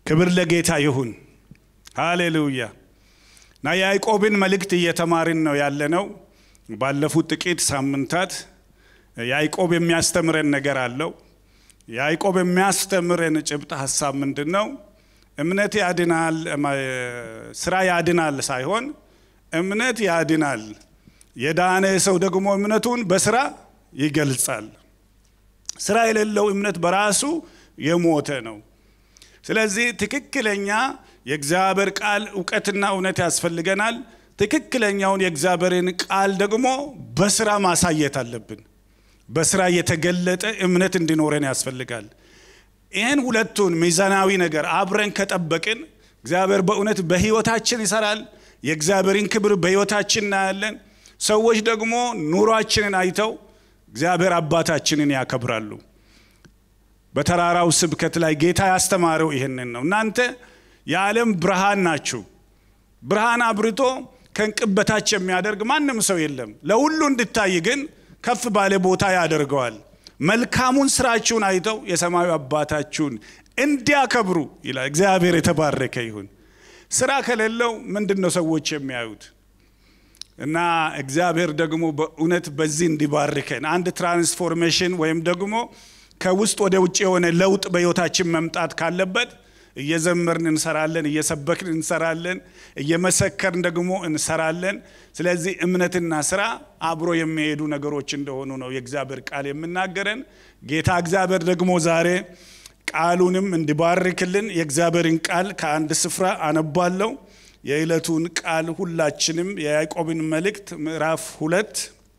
ክብር ለጌታ ይሁን። ሃሌሉያ። እና የያዕቆብን መልእክት እየተማርን ነው ያለነው። ባለፉት ጥቂት ሳምንታት ያዕቆብ የሚያስተምረን ነገር አለው። ያዕቆብ የሚያስተምረን ጭብጥ ሀሳብ ምንድን ነው? እምነት ያድናል፣ ስራ ያድናል ሳይሆን እምነት ያድናል። የዳነ ሰው ደግሞ እምነቱን በስራ ይገልጻል። ስራ የሌለው እምነት በራሱ የሞተ ነው። ስለዚህ ትክክለኛ የእግዚአብሔር ቃል እውቀትና እውነት ያስፈልገናል። ትክክለኛውን የእግዚአብሔርን ቃል ደግሞ በስራ ማሳየት አለብን። በስራ የተገለጠ እምነት እንዲኖረን ያስፈልጋል። ይህን ሁለቱን ሚዛናዊ ነገር አብረን ከጠበቅን እግዚአብሔር በእውነት በህይወታችን ይሰራል። የእግዚአብሔርን ክብር በህይወታችን እናያለን። ሰዎች ደግሞ ኑሯችንን አይተው እግዚአብሔር አባታችንን ያከብራሉ። በተራራው ስብከት ላይ ጌታ ያስተማረው ይህንን ነው። እናንተ የዓለም ብርሃን ናችሁ። ብርሃን አብርቶ ከእንቅብ በታች የሚያደርግ ማንም ሰው የለም። ለሁሉ እንድታይ ግን ከፍ ባለ ቦታ ያደርገዋል። መልካሙን ስራችሁን አይተው የሰማዩ አባታችሁን እንዲያከብሩ ይላል። እግዚአብሔር የተባረከ ይሁን። ስራ ከሌለው ምንድን ነው ሰዎች የሚያዩት? እና እግዚአብሔር ደግሞ በእውነት በዚህ እንዲባርከን አንድ ትራንስፎርሜሽን ወይም ደግሞ ከውስጥ ወደ ውጭ የሆነ ለውጥ በህይወታችን መምጣት ካለበት እየዘመርን እንሰራለን፣ እየሰበክን እንሰራለን፣ እየመሰከርን ደግሞ እንሰራለን። ስለዚህ እምነትና ስራ አብሮ የሚሄዱ ነገሮች እንደሆኑ ነው የእግዚአብሔር ቃል የምናገረን። ጌታ እግዚአብሔር ደግሞ ዛሬ ቃሉንም እንዲባርክልን የእግዚአብሔርን ቃል ከአንድ ስፍራ አነባለው። የዕለቱን ቃል ሁላችንም የያዕቆብን መልእክት ምዕራፍ ሁለት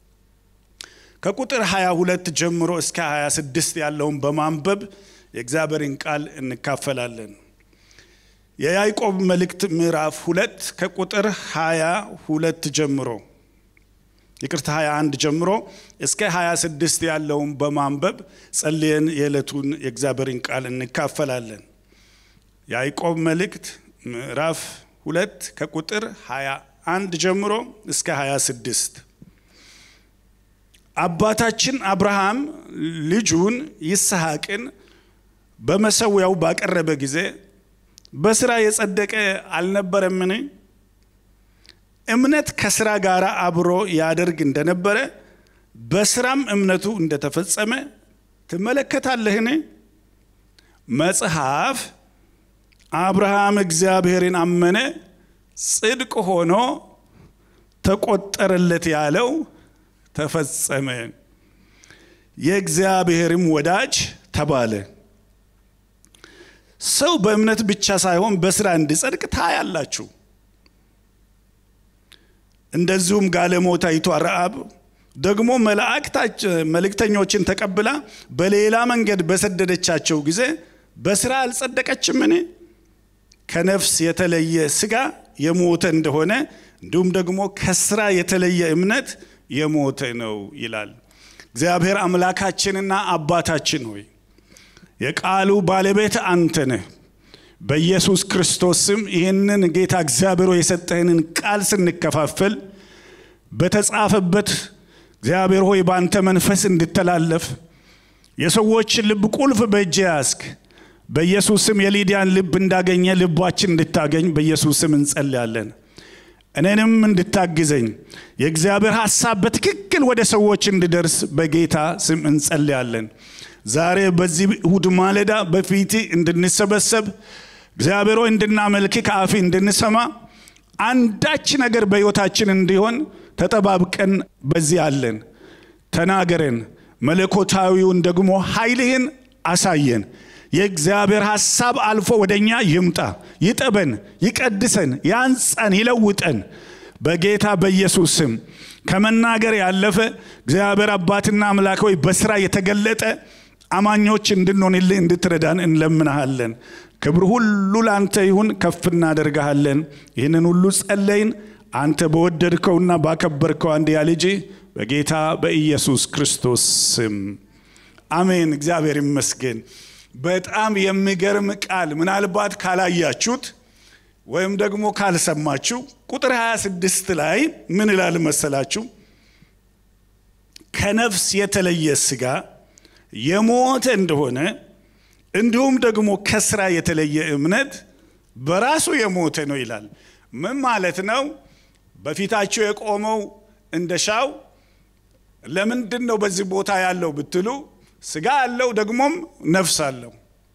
ከቁጥር 22 ጀምሮ እስከ 26 ያለውን በማንበብ የእግዚአብሔርን ቃል እንካፈላለን። የያዕቆብ መልእክት ምዕራፍ ሁለት ከቁጥር 22 ጀምሮ ይቅርታ 21 ጀምሮ እስከ 26 ያለውን በማንበብ ጸልየን የዕለቱን የእግዚአብሔርን ቃል እንካፈላለን። ያዕቆብ መልእክት ምዕራፍ ሁለት ከቁጥር 21 ጀምሮ እስከ 26 አባታችን አብርሃም ልጁን ይስሐቅን በመሰዊያው ባቀረበ ጊዜ በስራ የጸደቀ አልነበረምን? እምነት ከስራ ጋር አብሮ ያደርግ እንደነበረ በስራም እምነቱ እንደተፈጸመ ትመለከታለህን? መጽሐፍ አብርሃም እግዚአብሔርን አመነ፣ ጽድቅ ሆኖ ተቆጠረለት ያለው ተፈጸመ፣ የእግዚአብሔርም ወዳጅ ተባለ። ሰው በእምነት ብቻ ሳይሆን በስራ እንዲጸድቅ ታያላችሁ። እንደዚሁም ጋለሞታይቷ ረአብ ደግሞ መልእክተኞችን ተቀብላ በሌላ መንገድ በሰደደቻቸው ጊዜ በስራ አልጸደቀችምን? ከነፍስ የተለየ ስጋ የሞተ እንደሆነ እንዲሁም ደግሞ ከስራ የተለየ እምነት የሞተ ነው ይላል። እግዚአብሔር አምላካችንና አባታችን ሆይ የቃሉ ባለቤት አንተ ነህ። በኢየሱስ ክርስቶስ ስም ይህንን ጌታ እግዚአብሔር የሰጠህንን ቃል ስንከፋፈል በተጻፈበት እግዚአብሔር ሆይ በአንተ መንፈስ እንድተላለፍ የሰዎች ልብ ቁልፍ በእጅ ያስክ በኢየሱስ ስም የሊዲያን ልብ እንዳገኘ ልባችን እንድታገኝ በኢየሱስ ስም እንጸልያለን። እኔንም እንድታግዘኝ የእግዚአብሔር ሐሳብ በትክክል ወደ ሰዎች እንድደርስ በጌታ ስም እንጸልያለን። ዛሬ በዚህ እሁድ ማለዳ በፊት እንድንሰበሰብ እግዚአብሔር ሆይ እንድናመልክ ከአፊ እንድንሰማ አንዳች ነገር በሕይወታችን እንዲሆን ተጠባብቀን በዚህ አለን። ተናገረን፣ መለኮታዊውን ደግሞ ኃይልህን አሳየን። የእግዚአብሔር ሐሳብ አልፎ ወደ እኛ ይምጣ፣ ይጠበን፣ ይቀድሰን፣ ያንጸን፣ ይለውጠን በጌታ በኢየሱስ ስም ከመናገር ያለፈ እግዚአብሔር አባትና አምላክ ሆይ በስራ የተገለጠ አማኞች እንድንሆንልህ እንድትረዳን እንለምናሃለን። ክብር ሁሉ ለአንተ ይሁን፣ ከፍ እናደርግሃለን። ይህንን ሁሉ ጸለይን አንተ በወደድከውና ባከበርከው አንድያ ልጅ በጌታ በኢየሱስ ክርስቶስ ስም አሜን። እግዚአብሔር ይመስገን። በጣም የሚገርም ቃል ምናልባት ካላያችሁት ወይም ደግሞ ካልሰማችሁ ቁጥር 26 ላይ ምን ይላል መሰላችሁ? ከነፍስ የተለየ ስጋ የሞተ እንደሆነ እንዲሁም ደግሞ ከስራ የተለየ እምነት በራሱ የሞተ ነው ይላል። ምን ማለት ነው? በፊታቸው የቆመው እንደ ሻው ለምንድን ነው በዚህ ቦታ ያለው ብትሉ ስጋ አለው ደግሞም ነፍስ አለው።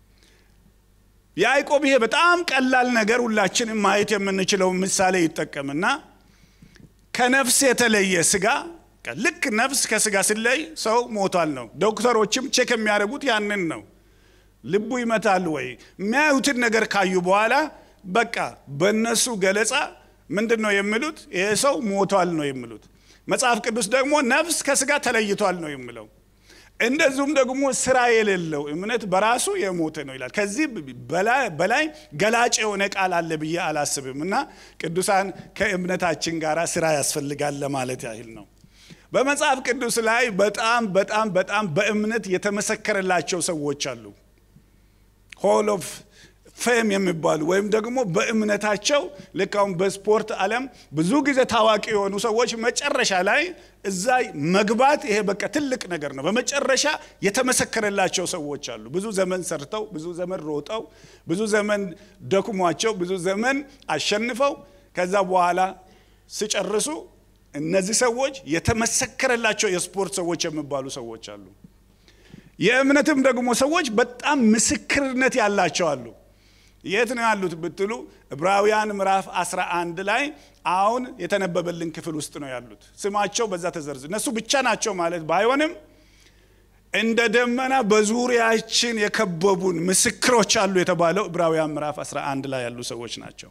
ያዕቆብ ይሄ በጣም ቀላል ነገር ሁላችንም ማየት የምንችለው ምሳሌ ይጠቀምና ከነፍስ የተለየ ስጋ ልክ ነፍስ ከስጋ ሲለይ ሰው ሞቷል ነው። ዶክተሮችም ቼክ የሚያደርጉት ያንን ነው። ልቡ ይመታል ወይ የሚያዩትን ነገር ካዩ በኋላ በቃ በእነሱ ገለጻ ምንድን ነው የሚሉት? ይሄ ሰው ሞቷል ነው የሚሉት። መጽሐፍ ቅዱስ ደግሞ ነፍስ ከስጋ ተለይቷል ነው የሚለው። እንደዚሁም ደግሞ ስራ የሌለው እምነት በራሱ የሞተ ነው ይላል። ከዚህ በላይ ገላጭ የሆነ ቃል አለ ብዬ አላስብም እና ቅዱሳን ከእምነታችን ጋር ስራ ያስፈልጋል ለማለት ያህል ነው። በመጽሐፍ ቅዱስ ላይ በጣም በጣም በጣም በእምነት የተመሰከረላቸው ሰዎች አሉ። ሆል ኦፍ ፌም የሚባሉ ወይም ደግሞ በእምነታቸው ልክ አሁን በስፖርት ዓለም ብዙ ጊዜ ታዋቂ የሆኑ ሰዎች መጨረሻ ላይ እዛ መግባት ይሄ በቃ ትልቅ ነገር ነው። በመጨረሻ የተመሰከረላቸው ሰዎች አሉ። ብዙ ዘመን ሰርተው፣ ብዙ ዘመን ሮጠው፣ ብዙ ዘመን ደክሟቸው፣ ብዙ ዘመን አሸንፈው ከዛ በኋላ ሲጨርሱ እነዚህ ሰዎች የተመሰከረላቸው የስፖርት ሰዎች የሚባሉ ሰዎች አሉ። የእምነትም ደግሞ ሰዎች በጣም ምስክርነት ያላቸው አሉ። የት ነው ያሉት ብትሉ ዕብራውያን ምዕራፍ 11 ላይ አሁን የተነበበልን ክፍል ውስጥ ነው ያሉት። ስማቸው በዛ ተዘርዝ እነሱ ብቻ ናቸው ማለት ባይሆንም እንደ ደመና በዙሪያችን የከበቡን ምስክሮች አሉ የተባለው ዕብራውያን ምዕራፍ 11 ላይ ያሉ ሰዎች ናቸው።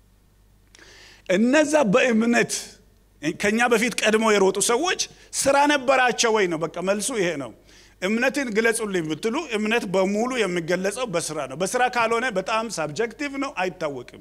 እነዛ በእምነት ከኛ በፊት ቀድሞ የሮጡ ሰዎች ስራ ነበራቸው ወይ ነው? በቃ መልሱ ይሄ ነው። እምነትን ግለጹልኝ ብትሉ እምነት በሙሉ የሚገለጸው በስራ ነው። በስራ ካልሆነ በጣም ሳብጀክቲቭ ነው፣ አይታወቅም።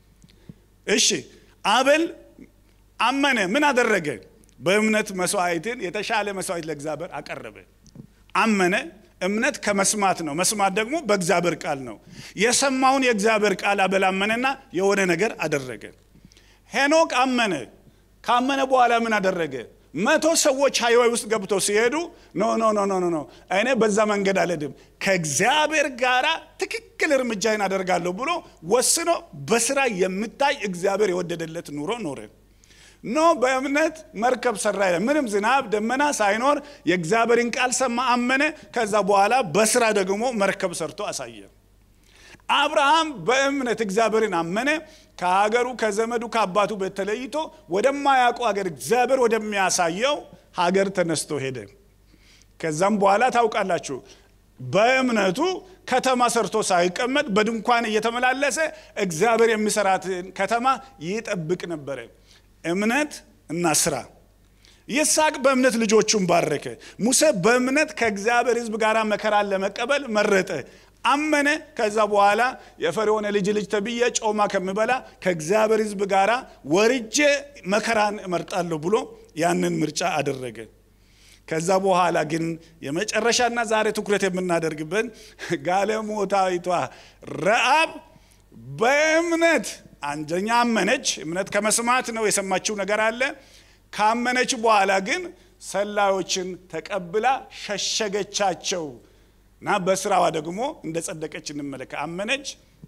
እሺ አቤል አመነ። ምን አደረገ? በእምነት መስዋዕትን የተሻለ መስዋዕት ለእግዚአብሔር አቀረበ። አመነ። እምነት ከመስማት ነው። መስማት ደግሞ በእግዚአብሔር ቃል ነው። የሰማውን የእግዚአብሔር ቃል አቤል አመነና የሆነ ነገር አደረገ። ሄኖክ አመነ። ካመነ በኋላ ምን አደረገ? መቶ ሰዎች ሃይዌይ ውስጥ ገብተው ሲሄዱ ኖ ኖ ኖ ኖ ኖ እኔ በዛ መንገድ አልሄድም ከእግዚአብሔር ጋር ትክክል እርምጃዬን አደርጋለሁ ብሎ ወስኖ በስራ የሚታይ እግዚአብሔር የወደደለት ኑሮ ኖረ። ኖ በእምነት መርከብ ሰራ ይላል። ምንም ዝናብ ደመና ሳይኖር የእግዚአብሔርን ቃል ሰማ፣ አመነ። ከዛ በኋላ በስራ ደግሞ መርከብ ሰርቶ አሳየ። አብርሃም በእምነት እግዚአብሔርን አመነ። ከሀገሩ ከዘመዱ ከአባቱ ቤት ተለይቶ ወደማያውቀው ሀገር እግዚአብሔር ወደሚያሳየው ሀገር ተነስቶ ሄደ። ከዛም በኋላ ታውቃላችሁ በእምነቱ ከተማ ሰርቶ ሳይቀመጥ በድንኳን እየተመላለሰ እግዚአብሔር የሚሰራትን ከተማ ይጠብቅ ነበረ። እምነት እና ስራ። ይስሐቅ በእምነት ልጆቹን ባረከ። ሙሴ በእምነት ከእግዚአብሔር ሕዝብ ጋር መከራን ለመቀበል መረጠ። አመነ። ከዛ በኋላ የፈርዖን ልጅ ልጅ ተብዬ ጮማ ከምበላ ከእግዚአብሔር ሕዝብ ጋር ወርጄ መከራን እመርጣለሁ ብሎ ያንን ምርጫ አደረገ። ከዛ በኋላ ግን የመጨረሻና ዛሬ ትኩረት የምናደርግበት ጋለሞታዊቷ ረአብ በእምነት አንደኛ አመነች። እምነት ከመስማት ነው። የሰማችው ነገር አለ። ካመነች በኋላ ግን ሰላዮችን ተቀብላ ሸሸገቻቸው እና በስራዋ ደግሞ እንደ ጸደቀች እንመለከ አመነች፣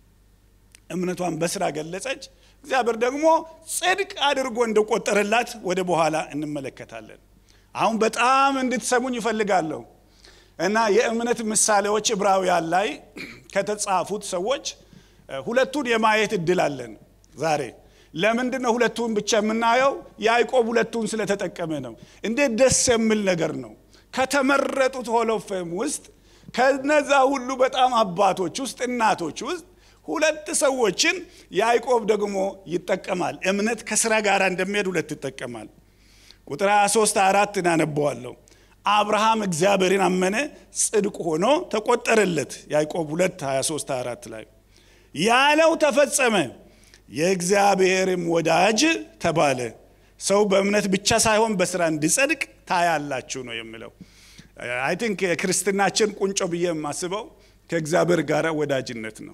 እምነቷን በስራ ገለጸች። እግዚአብሔር ደግሞ ጽድቅ አድርጎ እንደቆጠረላት ወደ በኋላ እንመለከታለን። አሁን በጣም እንድትሰሙኝ ይፈልጋለሁ እና የእምነት ምሳሌዎች ዕብራውያን ላይ ከተጻፉት ሰዎች ሁለቱን የማየት እድል አለን ዛሬ። ለምንድን ነው ሁለቱን ብቻ የምናየው? ያዕቆብ ሁለቱን ስለተጠቀመ ነው። እንዴት ደስ የሚል ነገር ነው! ከተመረጡት ሆሎፌም ውስጥ ከነዛ ሁሉ በጣም አባቶች ውስጥ እናቶች ውስጥ ሁለት ሰዎችን ያዕቆብ ደግሞ ይጠቀማል። እምነት ከስራ ጋር እንደሚሄድ ሁለት ይጠቀማል። ቁጥር 23 አራት እናነበዋለሁ። አብርሃም እግዚአብሔርን አመነ፣ ጽድቅ ሆኖ ተቆጠረለት። ያዕቆብ 2 23 4 ላይ ያለው ተፈጸመ፣ የእግዚአብሔርም ወዳጅ ተባለ። ሰው በእምነት ብቻ ሳይሆን በስራ እንዲጸድቅ ታያላችሁ ነው የሚለው። አይ ቲንክ የክርስትናችን ቁንጮ ብዬ የማስበው ከእግዚአብሔር ጋር ወዳጅነት ነው።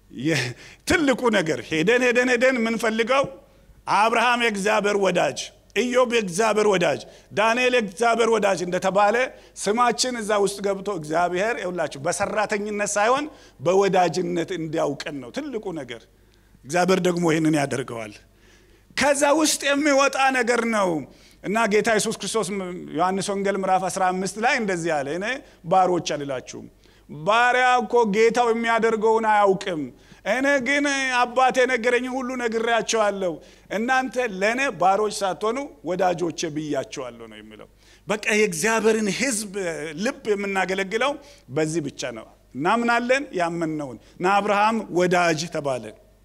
ትልቁ ነገር ሄደን ሄደን ሄደን የምንፈልገው አብርሃም የእግዚአብሔር ወዳጅ ኢዮብ የእግዚአብሔር ወዳጅ፣ ዳንኤል የእግዚአብሔር ወዳጅ እንደተባለ ስማችን እዛ ውስጥ ገብቶ እግዚአብሔር ይውላችሁ በሰራተኝነት ሳይሆን በወዳጅነት እንዲያውቀን ነው ትልቁ ነገር። እግዚአብሔር ደግሞ ይህንን ያደርገዋል። ከዛ ውስጥ የሚወጣ ነገር ነው እና ጌታ ኢየሱስ ክርስቶስ ዮሐንስ ወንጌል ምዕራፍ 15 ላይ እንደዚህ አለ፣ እኔ ባሮች አልላችሁም፣ ባሪያ እኮ ጌታው የሚያደርገውን አያውቅም እኔ ግን አባቴ የነገረኝን ሁሉ ነግሬያቸዋለሁ። እናንተ ለእኔ ባሮች ሳትሆኑ ወዳጆቼ ብያቸዋለሁ ነው የሚለው። በቃ የእግዚአብሔርን ሕዝብ ልብ የምናገለግለው በዚህ ብቻ ነው። እናምናለን፣ ያመንነውን እና አብርሃም ወዳጅ ተባለ።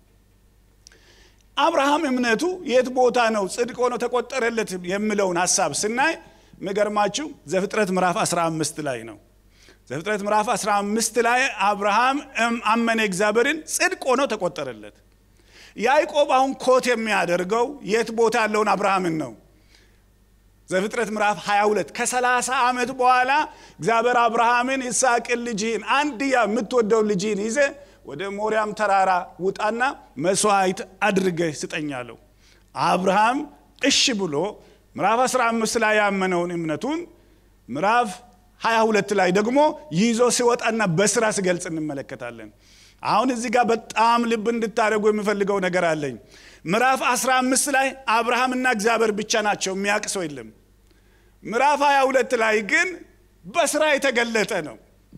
አብርሃም እምነቱ የት ቦታ ነው ጽድቅ ሆኖ ተቆጠረለት የሚለውን ሀሳብ ስናይ የሚገርማችሁ ዘፍጥረት ምዕራፍ 15 ላይ ነው። ዘፍጥረት ምዕራፍ 15 ላይ አብርሃም አመነ እግዚአብሔርን ጽድቅ ሆኖ ተቆጠረለት። ያዕቆብ አሁን ኮት የሚያደርገው የት ቦታ ያለውን አብርሃምን ነው። ዘፍጥረት ምዕራፍ 22 ከ30 ዓመት በኋላ እግዚአብሔር አብርሃምን ይስሐቅን ልጅህን አንድያ የምትወደውን ልጅህን ይዘ ወደ ሞሪያም ተራራ ውጣና መስዋዕት አድርገህ ስጠኛለሁ። አብርሃም እሺ ብሎ ምዕራፍ 15 ላይ ያመነውን እምነቱን ምዕራፍ 22 ላይ ደግሞ ይዞ ሲወጣና በስራ ሲገልጽ እንመለከታለን። አሁን እዚህ ጋር በጣም ልብ እንድታደርጉ የሚፈልገው ነገር አለኝ። ምዕራፍ 15 ላይ አብርሃምና እግዚአብሔር ብቻ ናቸው፣ የሚያውቅ ሰው የለም። ምዕራፍ 22 ላይ ግን በስራ የተገለጠ ነው።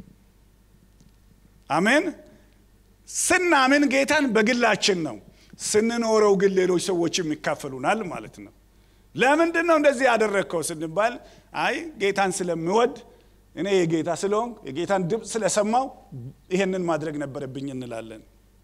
አሜን። ስናምን ጌታን በግላችን ነው፣ ስንኖረው ግን ሌሎች ሰዎችም ይካፈሉናል ማለት ነው። ለምንድን ነው እንደዚህ ያደረግከው ስንባል አይ ጌታን ስለምወድ እኔ የጌታ ስለሆንኩ የጌታን ድምፅ ስለሰማው ይሄንን ማድረግ ነበረብኝ እንላለን።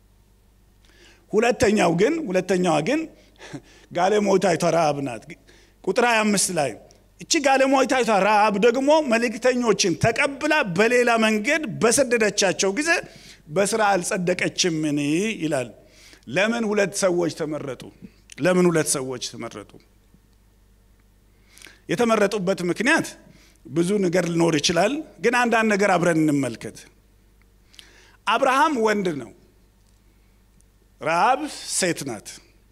ሁለተኛው ግን ሁለተኛዋ ግን ጋለሞታይቷ ረሃብ ናት። ቁጥር 25 ላይ እቺ ጋለሞታይቷ ረሃብ ደግሞ መልእክተኞችን ተቀብላ በሌላ መንገድ በሰደደቻቸው ጊዜ በስራ አልጸደቀችምን ይላል። ለምን ሁለት ሰዎች ተመረጡ? ለምን ሁለት ሰዎች ተመረጡ? የተመረጡበት ምክንያት ብዙ ነገር ሊኖር ይችላል። ግን አንዳንድ ነገር አብረን እንመልከት። አብርሃም ወንድ ነው፣ ረሃብ ሴት ናት።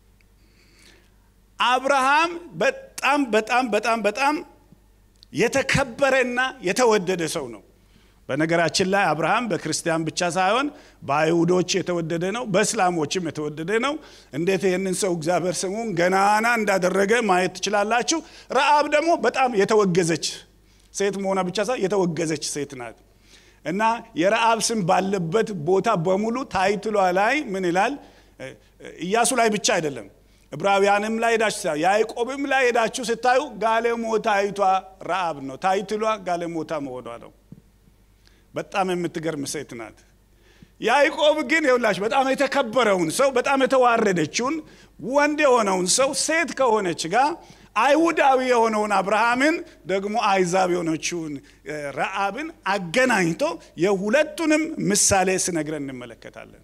አብርሃም በጣም በጣም በጣም በጣም የተከበረና የተወደደ ሰው ነው። በነገራችን ላይ አብርሃም በክርስቲያን ብቻ ሳይሆን በአይሁዶች የተወደደ ነው፣ በእስላሞችም የተወደደ ነው። እንዴት ይህንን ሰው እግዚአብሔር ስሙን ገናና እንዳደረገ ማየት ትችላላችሁ። ረሃብ ደግሞ በጣም የተወገዘች ሴት መሆኗ ብቻ ሳይሆን የተወገዘች ሴት ናት እና የረሃብ ስም ባለበት ቦታ በሙሉ ታይትሏ ላይ ምን ይላል? ኢያሱ ላይ ብቻ አይደለም ዕብራውያንም ላይ ሄዳችሁ ስታዩ ያዕቆብም ላይ ሄዳችሁ ስታዩ ጋለሞታይቷ ረሃብ ነው። ታይትሏ ጋለሞታ መሆኗ ነው። በጣም የምትገርም ሴት ናት። ያዕቆብ ግን የውላችሁ በጣም የተከበረውን ሰው በጣም የተዋረደችውን ወንድ የሆነውን ሰው ሴት ከሆነች ጋር አይሁዳዊ የሆነውን አብርሃምን ደግሞ አይዛብ የሆነችውን ረአብን አገናኝቶ የሁለቱንም ምሳሌ ስነግረን እንመለከታለን።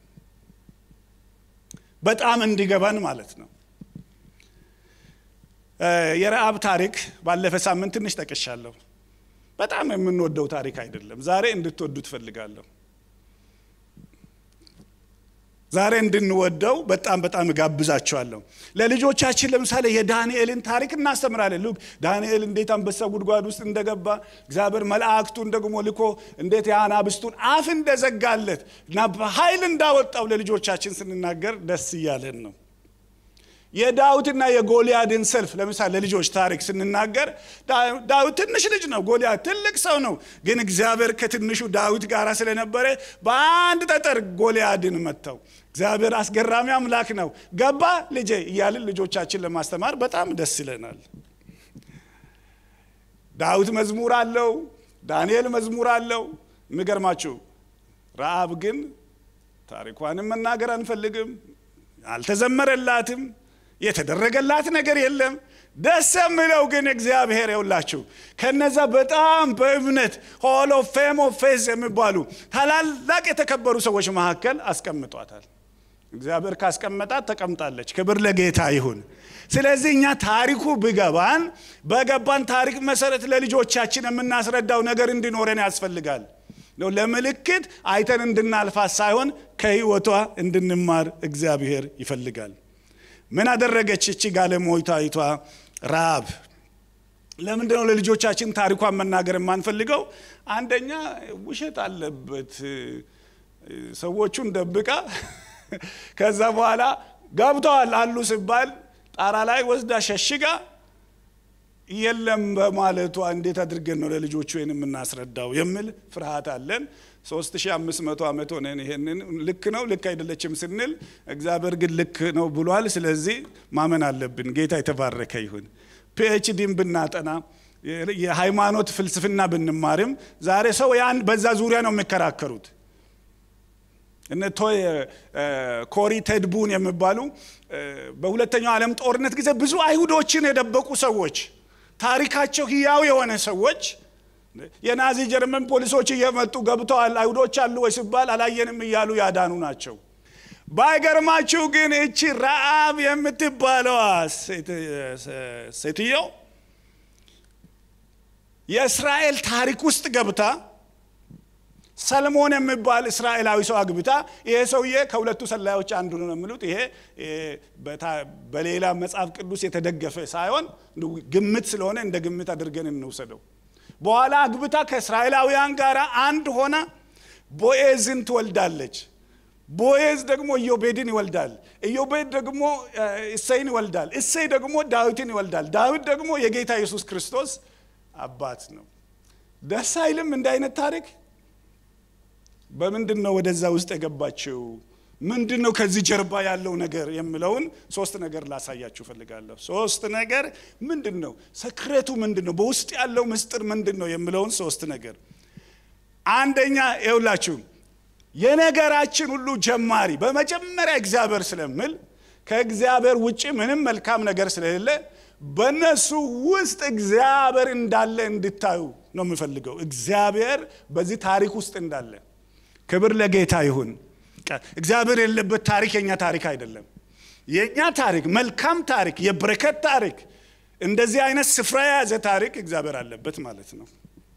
በጣም እንዲገባን ማለት ነው። የረአብ ታሪክ ባለፈ ሳምንት ትንሽ ጠቅሻለሁ። በጣም የምንወደው ታሪክ አይደለም። ዛሬ እንድትወዱ ትፈልጋለሁ። ዛሬ እንድንወደው በጣም በጣም እጋብዛቸዋለሁ። ለልጆቻችን ለምሳሌ የዳንኤልን ታሪክ እናስተምራለን። ሉክ ዳንኤል እንዴት አንበሳ ጉድጓድ ውስጥ እንደገባ እግዚአብሔር መላእክቱን ደግሞ ልኮ እንዴት የአናብስቱን አፍ እንደዘጋለት እና በኃይል እንዳወጣው ለልጆቻችን ስንናገር ደስ እያለን ነው። የዳዊትና የጎልያድን ሰልፍ ለምሳሌ ለልጆች ታሪክ ስንናገር ዳዊት ትንሽ ልጅ ነው፣ ጎልያድ ትልቅ ሰው ነው። ግን እግዚአብሔር ከትንሹ ዳዊት ጋር ስለነበረ በአንድ ጠጠር ጎልያድን መታው። እግዚአብሔር አስገራሚ አምላክ ነው። ገባ ልጄ እያልን ልጆቻችን ለማስተማር በጣም ደስ ይለናል። ዳዊት መዝሙር አለው፣ ዳንኤል መዝሙር አለው። የሚገርማችሁ ረአብ ግን ታሪኳንም መናገር አንፈልግም፣ አልተዘመረላትም የተደረገላት ነገር የለም። ደስ የሚለው ግን እግዚአብሔር የውላችሁ ከነዛ በጣም በእምነት ሆሎ ፌም ኦፍ ፌዝ የሚባሉ ታላላቅ የተከበሩ ሰዎች መካከል አስቀምጧታል። እግዚአብሔር ካስቀመጣት ተቀምጣለች። ክብር ለጌታ ይሁን። ስለዚህ እኛ ታሪኩ ብገባን በገባን ታሪክ መሰረት ለልጆቻችን የምናስረዳው ነገር እንዲኖረን ያስፈልጋል። ለምልክት አይተን እንድናልፋት ሳይሆን ከህይወቷ እንድንማር እግዚአብሔር ይፈልጋል። ምን አደረገች እቺ ጋለሞታይቷ ረሃብ ለምንድን ነው ለልጆቻችን ታሪኳን መናገር የማንፈልገው? አንደኛ ውሸት አለበት። ሰዎቹን ደብቃ ከዛ በኋላ ገብተዋል አሉ ሲባል ጣራ ላይ ወስዳ ሸሽጋ የለም በማለቷ እንዴት አድርገን ነው ለልጆቹ ይህን የምናስረዳው የሚል ፍርሃት አለን። 3500 ዓመት ሆነን ይሄንን ልክ ነው ልክ አይደለችም ስንል እግዚአብሔር ግን ልክ ነው ብሏል። ስለዚህ ማመን አለብን። ጌታ የተባረከ ይሁን። ፒኤችዲን ብናጠና የሃይማኖት ፍልስፍና ብንማርም ዛሬ ሰው ያን በዛ ዙሪያ ነው የሚከራከሩት። እነ ቶይ ኮሪ ቴድቡን የሚባሉ በሁለተኛው ዓለም ጦርነት ጊዜ ብዙ አይሁዶችን የደበቁ ሰዎች ታሪካቸው ህያው የሆነ ሰዎች የናዚ ጀርመን ፖሊሶች እየመጡ ገብተዋል አይሁዶች አሉ ወይ ሲባል አላየንም እያሉ ያዳኑ ናቸው። ባይገርማችሁ ግን እቺ ረአብ የምትባለዋ ሴትየው የእስራኤል ታሪክ ውስጥ ገብታ ሰለሞን የሚባል እስራኤላዊ ሰው አግብታ ይሄ ሰውዬ ከሁለቱ ሰላዮች አንዱ ነው የሚሉት። ይሄ በሌላ መጽሐፍ ቅዱስ የተደገፈ ሳይሆን ግምት ስለሆነ እንደ ግምት አድርገን እንውሰደው። በኋላ አግብታ ከእስራኤላውያን ጋር አንድ ሆና ቦኤዝን ትወልዳለች። ቦኤዝ ደግሞ ኢዮቤድን ይወልዳል። ኢዮቤድ ደግሞ እሰይን ይወልዳል። እሰይ ደግሞ ዳዊትን ይወልዳል። ዳዊት ደግሞ የጌታ ኢየሱስ ክርስቶስ አባት ነው። ደስ አይልም? እንደ አይነት ታሪክ በምንድን ነው ወደዛ ውስጥ የገባችው? ምንድን ነው ከዚህ ጀርባ ያለው ነገር የሚለውን ሶስት ነገር ላሳያችሁ ፈልጋለሁ። ሶስት ነገር ምንድን ነው? ሰክሬቱ ምንድን ነው? በውስጥ ያለው ምስጢር ምንድን ነው የሚለውን ሶስት ነገር። አንደኛ ይውላችሁ የነገራችን ሁሉ ጀማሪ በመጀመሪያ እግዚአብሔር ስለምል ከእግዚአብሔር ውጭ ምንም መልካም ነገር ስለሌለ በእነሱ ውስጥ እግዚአብሔር እንዳለ እንድታዩ ነው የምፈልገው። እግዚአብሔር በዚህ ታሪክ ውስጥ እንዳለ ክብር ለጌታ ይሁን። እግዚአብሔር የሌለበት ታሪክ የኛ ታሪክ አይደለም። የእኛ ታሪክ መልካም ታሪክ፣ የበረከት ታሪክ፣ እንደዚህ አይነት ስፍራ የያዘ ታሪክ እግዚአብሔር አለበት ማለት ነው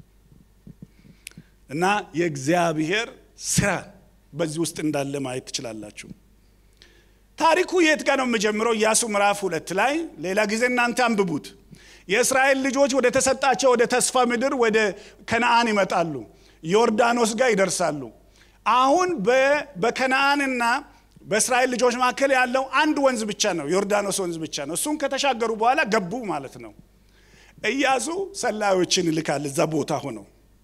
እና የእግዚአብሔር ስራ በዚህ ውስጥ እንዳለ ማየት ትችላላችሁ። ታሪኩ የት ጋር ነው የምጀምረው? ኢያሱ ምዕራፍ ሁለት ላይ ሌላ ጊዜ እናንተ አንብቡት። የእስራኤል ልጆች ወደ ተሰጣቸው ወደ ተስፋ ምድር ወደ ከነአን ይመጣሉ። ዮርዳኖስ ጋር ይደርሳሉ። አሁን በከነአንና በእስራኤል ልጆች መካከል ያለው አንድ ወንዝ ብቻ ነው፣ ዮርዳኖስ ወንዝ ብቻ ነው። እሱን ከተሻገሩ በኋላ ገቡ ማለት ነው። ኢያሱ ሰላዮችን ይልካል እዛ ቦታ ሆነው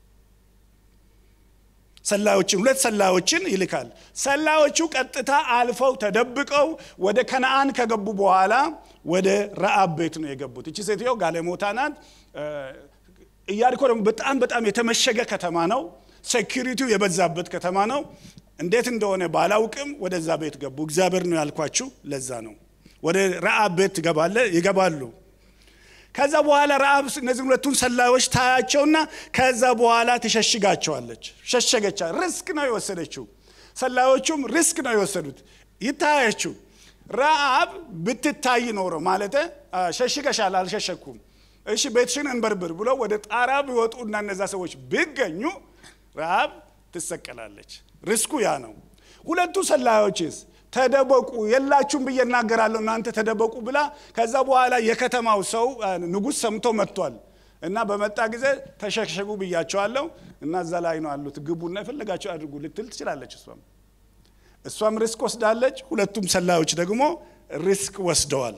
ሰላዮችን ሁለት ሰላዮችን ይልካል። ሰላዮቹ ቀጥታ አልፈው ተደብቀው ወደ ከነአን ከገቡ በኋላ ወደ ረአብ ቤት ነው የገቡት። እቺ ሴትዮ ጋለሞታ ናት። ኢያሪኮ ደግሞ በጣም በጣም የተመሸገ ከተማ ነው። ሴኪሪቲው የበዛበት ከተማ ነው። እንዴት እንደሆነ ባላውቅም ወደዛ ቤት ገቡ። እግዚአብሔር ነው ያልኳችሁ፣ ለዛ ነው ወደ ረአብ ቤት ይገባሉ። ከዛ በኋላ ረአብ እነዚህ ሁለቱን ሰላዮች ታያቸውና ከዛ በኋላ ትሸሽጋቸዋለች። ሸሸገቻ። ሪስክ ነው የወሰደችው። ሰላዮቹም ሪስክ ነው የወሰዱት። ይታያችሁ ረአብ ብትታይ ኖሮ ማለት ሸሽገሻል፣ አልሸሸኩም፣ እሺ ቤትሽን እንበርብር ብሎ ወደ ጣራ ቢወጡ እና እነዛ ሰዎች ቢገኙ ረአብ ትሰቀላለች። ሪስኩ ያ ነው። ሁለቱ ሰላዮችስ ተደበቁ የላችሁም ብዬ እናገራለሁ እናንተ ተደበቁ ብላ ከዛ በኋላ የከተማው ሰው ንጉሥ ሰምቶ መጥቷል እና በመጣ ጊዜ ተሸሸጉ ብያቸዋለሁ እና እዛ ላይ ነው አሉት ግቡና የፈለጋቸው አድርጉ ልትል ትችላለች እሷም እሷም ሪስክ ወስዳለች ሁለቱም ሰላዮች ደግሞ ሪስክ ወስደዋል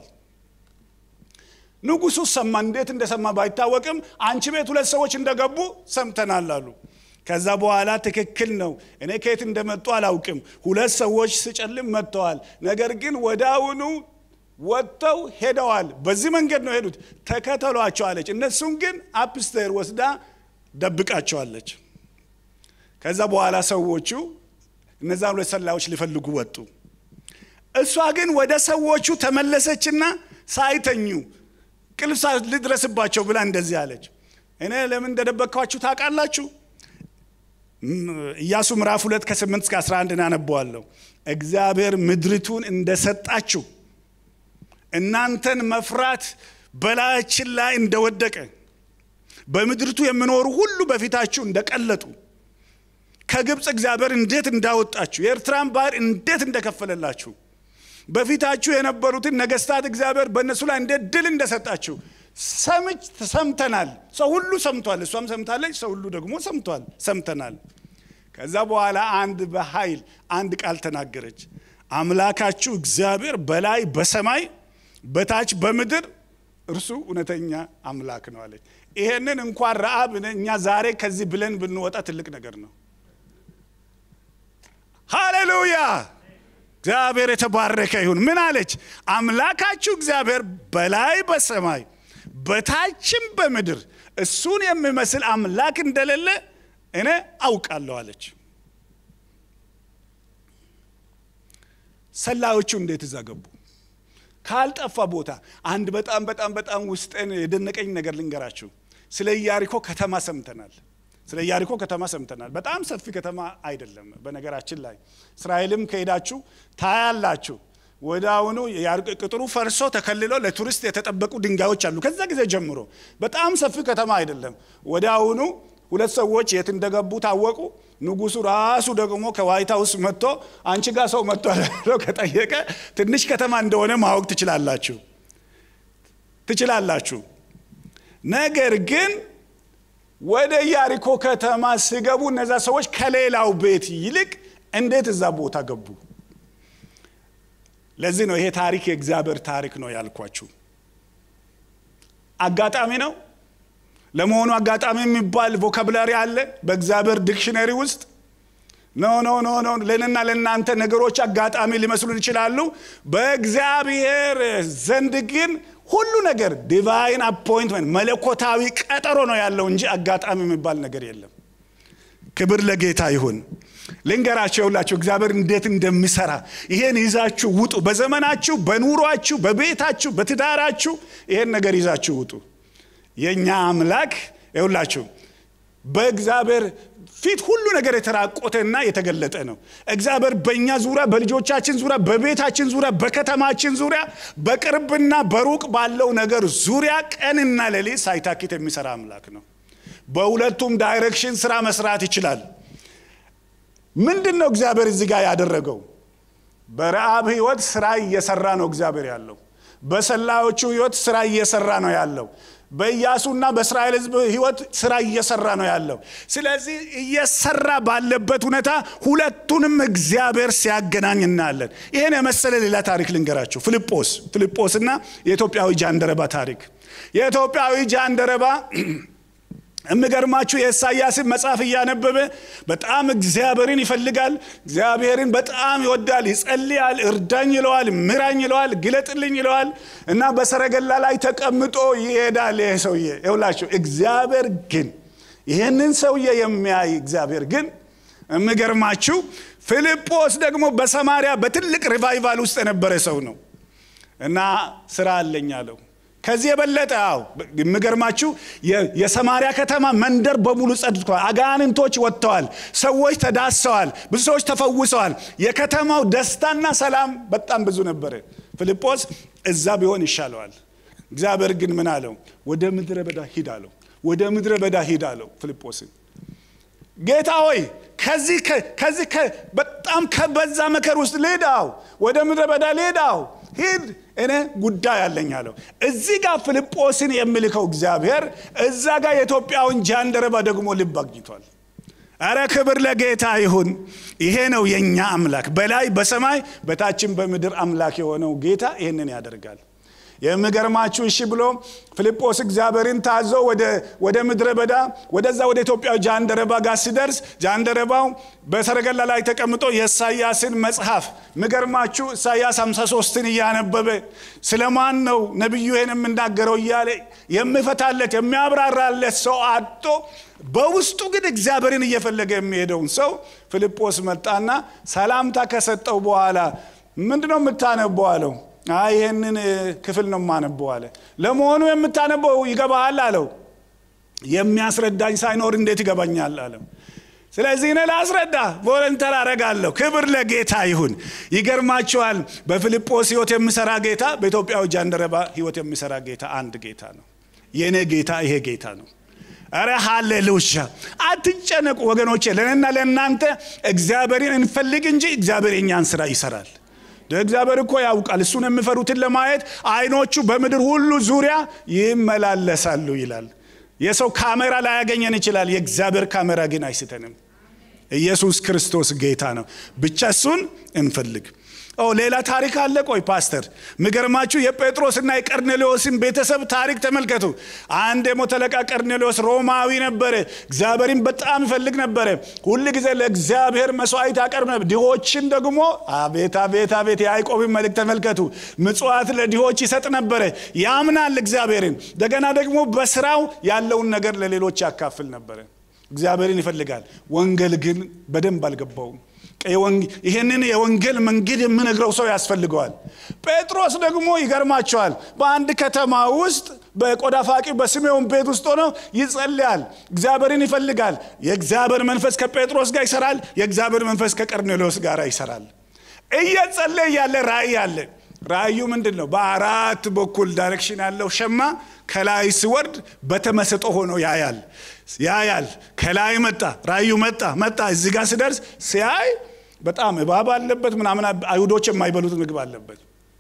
ንጉሱ ሰማ እንዴት እንደሰማ ባይታወቅም አንቺ ቤት ሁለት ሰዎች እንደገቡ ሰምተናል አሉ ከዛ በኋላ ትክክል ነው። እኔ ከየት እንደመጡ አላውቅም። ሁለት ሰዎች ስጨልም መጥተዋል። ነገር ግን ወዳውኑ ወጥተው ሄደዋል። በዚህ መንገድ ነው ሄዱት። ተከተሏቸው አለች። እነሱን ግን አፕስቴር ወስዳ ደብቃቸዋለች። ከዛ በኋላ ሰዎቹ እነዛን ሁለት ሰላዮች ሊፈልጉ ወጡ። እሷ ግን ወደ ሰዎቹ ተመለሰችና ሳይተኙ ቅልፍ ልድረስባቸው ብላ እንደዚህ አለች። እኔ ለምን እንደደበቅኳችሁ ታውቃላችሁ? ኢያሱ ምዕራፍ ሁለት ከ8 እስከ 11 እናነበዋለሁ። እግዚአብሔር ምድሪቱን እንደሰጣችሁ እናንተን መፍራት በላያችን ላይ እንደወደቀ በምድሪቱ የሚኖሩ ሁሉ በፊታችሁ እንደቀለጡ ከግብፅ እግዚአብሔር እንዴት እንዳወጣችሁ የኤርትራን ባህር እንዴት እንደከፈለላችሁ በፊታችሁ የነበሩትን ነገስታት እግዚአብሔር በእነሱ ላይ እንዴት ድል እንደሰጣችሁ ሰምች ሰምተናል። ሰው ሁሉ ሰምቷል። እሷም ሰምታለች። ሰው ሁሉ ደግሞ ሰምቷል፣ ሰምተናል። ከዛ በኋላ አንድ በኃይል አንድ ቃል ተናገረች። አምላካችሁ እግዚአብሔር በላይ በሰማይ በታች በምድር እርሱ እውነተኛ አምላክ ነው አለች። ይሄንን እንኳን ረአብ እኛ ዛሬ ከዚህ ብለን ብንወጣ ትልቅ ነገር ነው። ሃሌሉያ! እግዚአብሔር የተባረከ ይሁን። ምን አለች? አምላካችሁ እግዚአብሔር በላይ በሰማይ በታችም በምድር እሱን የሚመስል አምላክ እንደሌለ እኔ አውቃለሁ አለች። ሰላዮቹ እንዴት እዛ ገቡ? ካልጠፋ ቦታ አንድ በጣም በጣም በጣም ውስጥን የደነቀኝ ነገር ልንገራችሁ። ስለ ኢያሪኮ ከተማ ሰምተናል። ስለ ኢያሪኮ ከተማ ሰምተናል። በጣም ሰፊ ከተማ አይደለም። በነገራችን ላይ እስራኤልም ከሄዳችሁ ታያላችሁ። ወደ አሁኑ ቅጥሩ ፈርሶ ተከልሎ ለቱሪስት የተጠበቁ ድንጋዮች አሉ። ከዛ ጊዜ ጀምሮ በጣም ሰፊ ከተማ አይደለም። ወደ አሁኑ ሁለት ሰዎች የት እንደገቡ ታወቁ። ንጉሱ ራሱ ደግሞ ከዋይት ሀውስ መጥቶ አንቺ ጋር ሰው መጥቶ ከጠየቀ ትንሽ ከተማ እንደሆነ ማወቅ ትችላላችሁ ትችላላችሁ። ነገር ግን ወደ ኢያሪኮ ከተማ ሲገቡ እነዛ ሰዎች ከሌላው ቤት ይልቅ እንዴት እዛ ቦታ ገቡ? ለዚህ ነው ይሄ ታሪክ የእግዚአብሔር ታሪክ ነው ያልኳችሁ። አጋጣሚ ነው። ለመሆኑ አጋጣሚ የሚባል ቮካብላሪ አለ በእግዚአብሔር ዲክሽነሪ ውስጥ? ኖ ኖ ኖ ኖ። ለእኔና ለእናንተ ነገሮች አጋጣሚ ሊመስሉን ይችላሉ። በእግዚአብሔር ዘንድ ግን ሁሉ ነገር ዲቫይን አፖይንትመንት መለኮታዊ ቀጠሮ ነው ያለው እንጂ አጋጣሚ የሚባል ነገር የለም። ክብር ለጌታ ይሁን። ልንገራቸው የሁላችሁ እግዚአብሔር እንዴት እንደሚሰራ ይሄን ይዛችሁ ውጡ። በዘመናችሁ፣ በኑሯችሁ፣ በቤታችሁ፣ በትዳራችሁ ይሄን ነገር ይዛችሁ ውጡ። የእኛ አምላክ የሁላችሁ በእግዚአብሔር ፊት ሁሉ ነገር የተራቆተና የተገለጠ ነው። እግዚአብሔር በእኛ ዙሪያ፣ በልጆቻችን ዙሪያ፣ በቤታችን ዙሪያ፣ በከተማችን ዙሪያ፣ በቅርብና በሩቅ ባለው ነገር ዙሪያ ቀንና ሌሊት ሳይታክት የሚሰራ አምላክ ነው። በሁለቱም ዳይሬክሽን ስራ መስራት ይችላል። ምንድን ነው እግዚአብሔር እዚህ ጋር ያደረገው? በረአብ ህይወት ስራ እየሰራ ነው እግዚአብሔር ያለው። በሰላዮቹ ህይወት ስራ እየሰራ ነው ያለው። በኢያሱና በእስራኤል ህዝብ ህይወት ስራ እየሰራ ነው ያለው። ስለዚህ እየሰራ ባለበት ሁኔታ ሁለቱንም እግዚአብሔር ሲያገናኝ እናያለን። ይህን የመሰለ ሌላ ታሪክ ልንገራችሁ። ፊልጶስ ፊልጶስና የኢትዮጵያዊ ጃንደረባ ታሪክ። የኢትዮጵያዊ ጃንደረባ የሚገርማችሁ የኢሳያስን መጽሐፍ እያነበበ በጣም እግዚአብሔርን ይፈልጋል። እግዚአብሔርን በጣም ይወዳል፣ ይጸልያል። እርዳኝ ይለዋል፣ ምራኝ ይለዋል፣ ግለጥልኝ ይለዋል እና በሰረገላ ላይ ተቀምጦ ይሄዳል። ይሄ ሰውዬ ይውላችሁ። እግዚአብሔር ግን ይህንን ሰውዬ የሚያይ እግዚአብሔር ግን የሚገርማችሁ ፊልጶስ ደግሞ በሰማሪያ በትልቅ ሪቫይቫል ውስጥ የነበረ ሰው ነው እና ስራ አለኝ አለው። ከዚህ የበለጠ አው የሚገርማችሁ የሰማሪያ ከተማ መንደር በሙሉ ጸድቷል። አጋንንቶች ወጥተዋል። ሰዎች ተዳሰዋል። ብዙ ሰዎች ተፈውሰዋል። የከተማው ደስታና ሰላም በጣም ብዙ ነበረ። ፊልጶስ እዛ ቢሆን ይሻለዋል። እግዚአብሔር ግን ምን አለው? ወደ ምድረ በዳ ሂድ አለው። ወደ ምድረ በዳ ሂድ አለው ፊልጶስን። ጌታ ሆይ ከዚህ ከዚህ በጣም ከበዛ መከር ውስጥ ልሄዳው ወደ ምድረ በዳ ልሄዳው ሂድ እኔ ጉዳይ አለኝ አለው። እዚህ ጋር ፊልጶስን የሚልከው እግዚአብሔር እዛ ጋር የኢትዮጵያውን ጃንደረባ ደግሞ ልብ አግኝቷል። አረ ክብር ለጌታ ይሁን። ይሄ ነው የእኛ አምላክ፣ በላይ በሰማይ በታችን በምድር አምላክ የሆነው ጌታ ይህንን ያደርጋል። የሚገርማችሁ እሺ ብሎ ፊልጶስ እግዚአብሔርን ታዞ ወደ ምድረ በዳ ወደዛ ወደ ኢትዮጵያዊ ጃንደረባ ጋር ሲደርስ ጃንደረባው በሰረገላ ላይ ተቀምጦ የኢሳያስን መጽሐፍ የሚገርማችሁ ኢሳያስ 53ን እያነበበ ስለማን ነው ነቢዩ ይህን የምናገረው እያለ የሚፈታለት የሚያብራራለት ሰው አጥቶ በውስጡ ግን እግዚአብሔርን እየፈለገ የሚሄደውን ሰው ፊልጶስ መጣና ሰላምታ ከሰጠው በኋላ ምንድነው የምታነበው አለው። አይ ይህንን ክፍል ነው የማነበው አለ። ለመሆኑ የምታነበው ይገባሃል አለው። የሚያስረዳኝ ሳይኖር እንዴት ይገባኛል አለው። ስለዚህ እኔ ላስረዳ ቮለንተር አረጋለሁ። ክብር ለጌታ ይሁን። ይገርማችኋል፣ በፊልጶስ ህይወት የሚሰራ ጌታ፣ በኢትዮጵያዊ ጃንደረባ ህይወት የሚሰራ ጌታ አንድ ጌታ ነው። የእኔ ጌታ ይሄ ጌታ ነው። አረ ሃሌሉያ! አትጨነቁ ወገኖቼ። ለእኔና ለእናንተ እግዚአብሔርን እንፈልግ እንጂ እግዚአብሔር የኛን ስራ ይሰራል። እግዚአብሔር እኮ ያውቃል። እሱን የሚፈሩትን ለማየት አይኖቹ በምድር ሁሉ ዙሪያ ይመላለሳሉ ይላል። የሰው ካሜራ ላያገኘን ይችላል። የእግዚአብሔር ካሜራ ግን አይስተንም። ኢየሱስ ክርስቶስ ጌታ ነው። ብቻ እሱን እንፈልግ። ኦ ሌላ ታሪክ አለ። ቆይ ፓስተር፣ ምገርማችሁ የጴጥሮስና የቀርኔሌዎስን ቤተሰብ ታሪክ ተመልከቱ። አንድ የሞተ አለቃ ቀርኔሌዎስ ሮማዊ ነበረ። እግዚአብሔርን በጣም ይፈልግ ነበረ። ሁል ጊዜ ለእግዚአብሔር መስዋዕት ያቀርብ ነበር። ድሆችን ደግሞ አቤት አቤት አቤት፣ የያዕቆብን መልእክት ተመልከቱ። ምጽዋት ለድሆች ይሰጥ ነበረ። ያምናል እግዚአብሔርን። እንደገና ደግሞ በስራው ያለውን ነገር ለሌሎች ያካፍል ነበረ። እግዚአብሔርን ይፈልጋል። ወንጌል ግን በደንብ አልገባውም። ይህንን የወንጌል መንገድ የምነግረው ሰው ያስፈልገዋል። ጴጥሮስ ደግሞ ይገርማቸዋል። በአንድ ከተማ ውስጥ በቆዳ ፋቂ በስሜውን ቤት ውስጥ ሆኖ ይጸልያል። እግዚአብሔርን ይፈልጋል። የእግዚአብሔር መንፈስ ከጴጥሮስ ጋር ይሰራል። የእግዚአብሔር መንፈስ ከቀርኔሌዎስ ጋር ይሰራል። እየጸለየ ያለ ራእይ አለ። ራእዩ ምንድን ነው? በአራት በኩል ዳይሬክሽን ያለው ሸማ ከላይ ሲወርድ በተመስጦ ሆኖ ያያል ያያል። ከላይ መጣ፣ ራእዩ መጣ መጣ። እዚህ ጋር ሲደርስ ሲያይ በጣም እባብ አለበት ምናምን፣ አይሁዶች የማይበሉት ምግብ አለበት።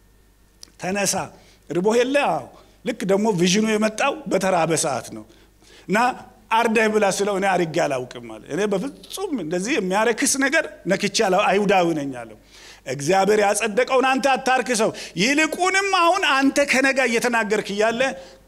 ተነሳ፣ ርቦ የለ ልክ ደግሞ ቪዥኑ የመጣው በተራበ ሰዓት ነው እና አርደህ ብላ ስለው እኔ አርጌ አላውቅም አለ። እኔ በፍጹም እንደዚህ የሚያረክስ ነገር ነክቼ አይሁዳዊ ነኝ አለው። እግዚአብሔር ያጸደቀውን አንተ አታርክሰው፣ ይልቁንም አሁን አንተ ከነጋ እየተናገርክ እያለ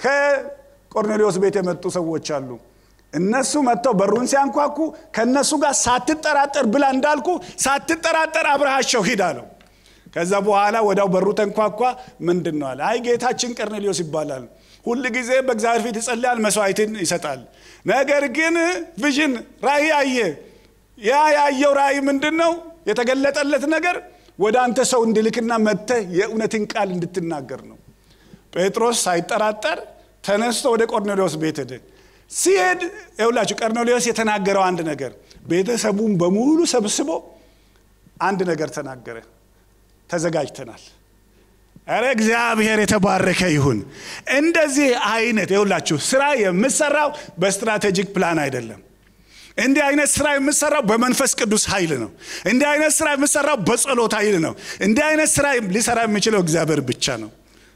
ከቆርኔሌዎስ ቤት የመጡ ሰዎች አሉ። እነሱ መጥተው በሩን ሲያንኳኩ ከእነሱ ጋር ሳትጠራጠር ብላ እንዳልኩ ሳትጠራጠር አብረሃቸው ሂድ አለው። ከዛ በኋላ ወዲያው በሩ ተንኳኳ። ምንድን ነው አለ። አይ ጌታችን ቀርኔሌዎስ ይባላል። ሁል ጊዜ በእግዚአብሔር ፊት ይጸልያል፣ መስዋዕትን ይሰጣል። ነገር ግን ቪዥን ራእይ አየ። ያ ያየው ራእይ ምንድን ነው? የተገለጠለት ነገር ወደ አንተ ሰው እንድልክና መጥተህ የእውነትን ቃል እንድትናገር ነው። ጴጥሮስ ሳይጠራጠር ተነስቶ ወደ ቆርኔሌዎስ ቤት ሄደ። ሲሄድ ይውላችሁ ቀርኔሌዎስ የተናገረው አንድ ነገር ቤተሰቡን በሙሉ ሰብስቦ አንድ ነገር ተናገረ። ተዘጋጅተናል። ኧረ እግዚአብሔር የተባረከ ይሁን። እንደዚህ አይነት ይውላችሁ ስራ የምሰራው በስትራቴጂክ ፕላን አይደለም። እንዲህ አይነት ስራ የምሰራው በመንፈስ ቅዱስ ኃይል ነው። እንዲህ አይነት ስራ የምሰራው በጸሎት ኃይል ነው። እንዲህ አይነት ስራ ሊሰራ የሚችለው እግዚአብሔር ብቻ ነው።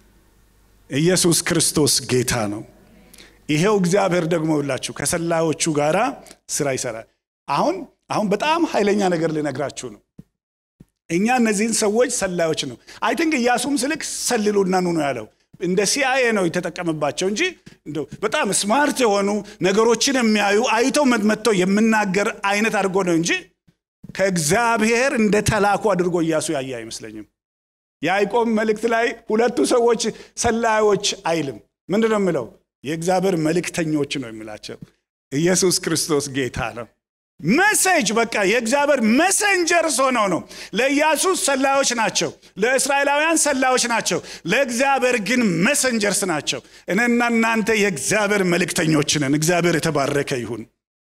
ኢየሱስ ክርስቶስ ጌታ ነው። ይሄው እግዚአብሔር ደግሞ ይላችሁ ከሰላዮቹ ጋራ ስራ ይሰራል። አሁን አሁን በጣም ኃይለኛ ነገር ልነግራችሁ ነው። እኛ እነዚህን ሰዎች ሰላዮች ነው። አይ ቲንክ ኢያሱም ስልክ ሰልሉና ኑ ነው ያለው። እንደ ሲአይኤ ነው የተጠቀመባቸው እንጂ እንደው በጣም ስማርት የሆኑ ነገሮችን የሚያዩ አይተው መጥተው የምናገር አይነት አድርጎ ነው እንጂ ከእግዚአብሔር እንደ ተላኩ አድርጎ ኢያሱ ያየ አይመስለኝም። የያዕቆብ መልእክት ላይ ሁለቱ ሰዎች ሰላዮች አይልም። ምንድን ነው የሚለው? የእግዚአብሔር መልእክተኞች ነው የሚላቸው። ኢየሱስ ክርስቶስ ጌታ ነው። መሴጅ በቃ የእግዚአብሔር መሰንጀርስ ሆነው ነው። ለኢያሱ ሰላዮች ናቸው፣ ለእስራኤላውያን ሰላዮች ናቸው። ለእግዚአብሔር ግን መሰንጀርስ ናቸው። እኔና እናንተ የእግዚአብሔር መልእክተኞች ነን። እግዚአብሔር የተባረከ ይሁን።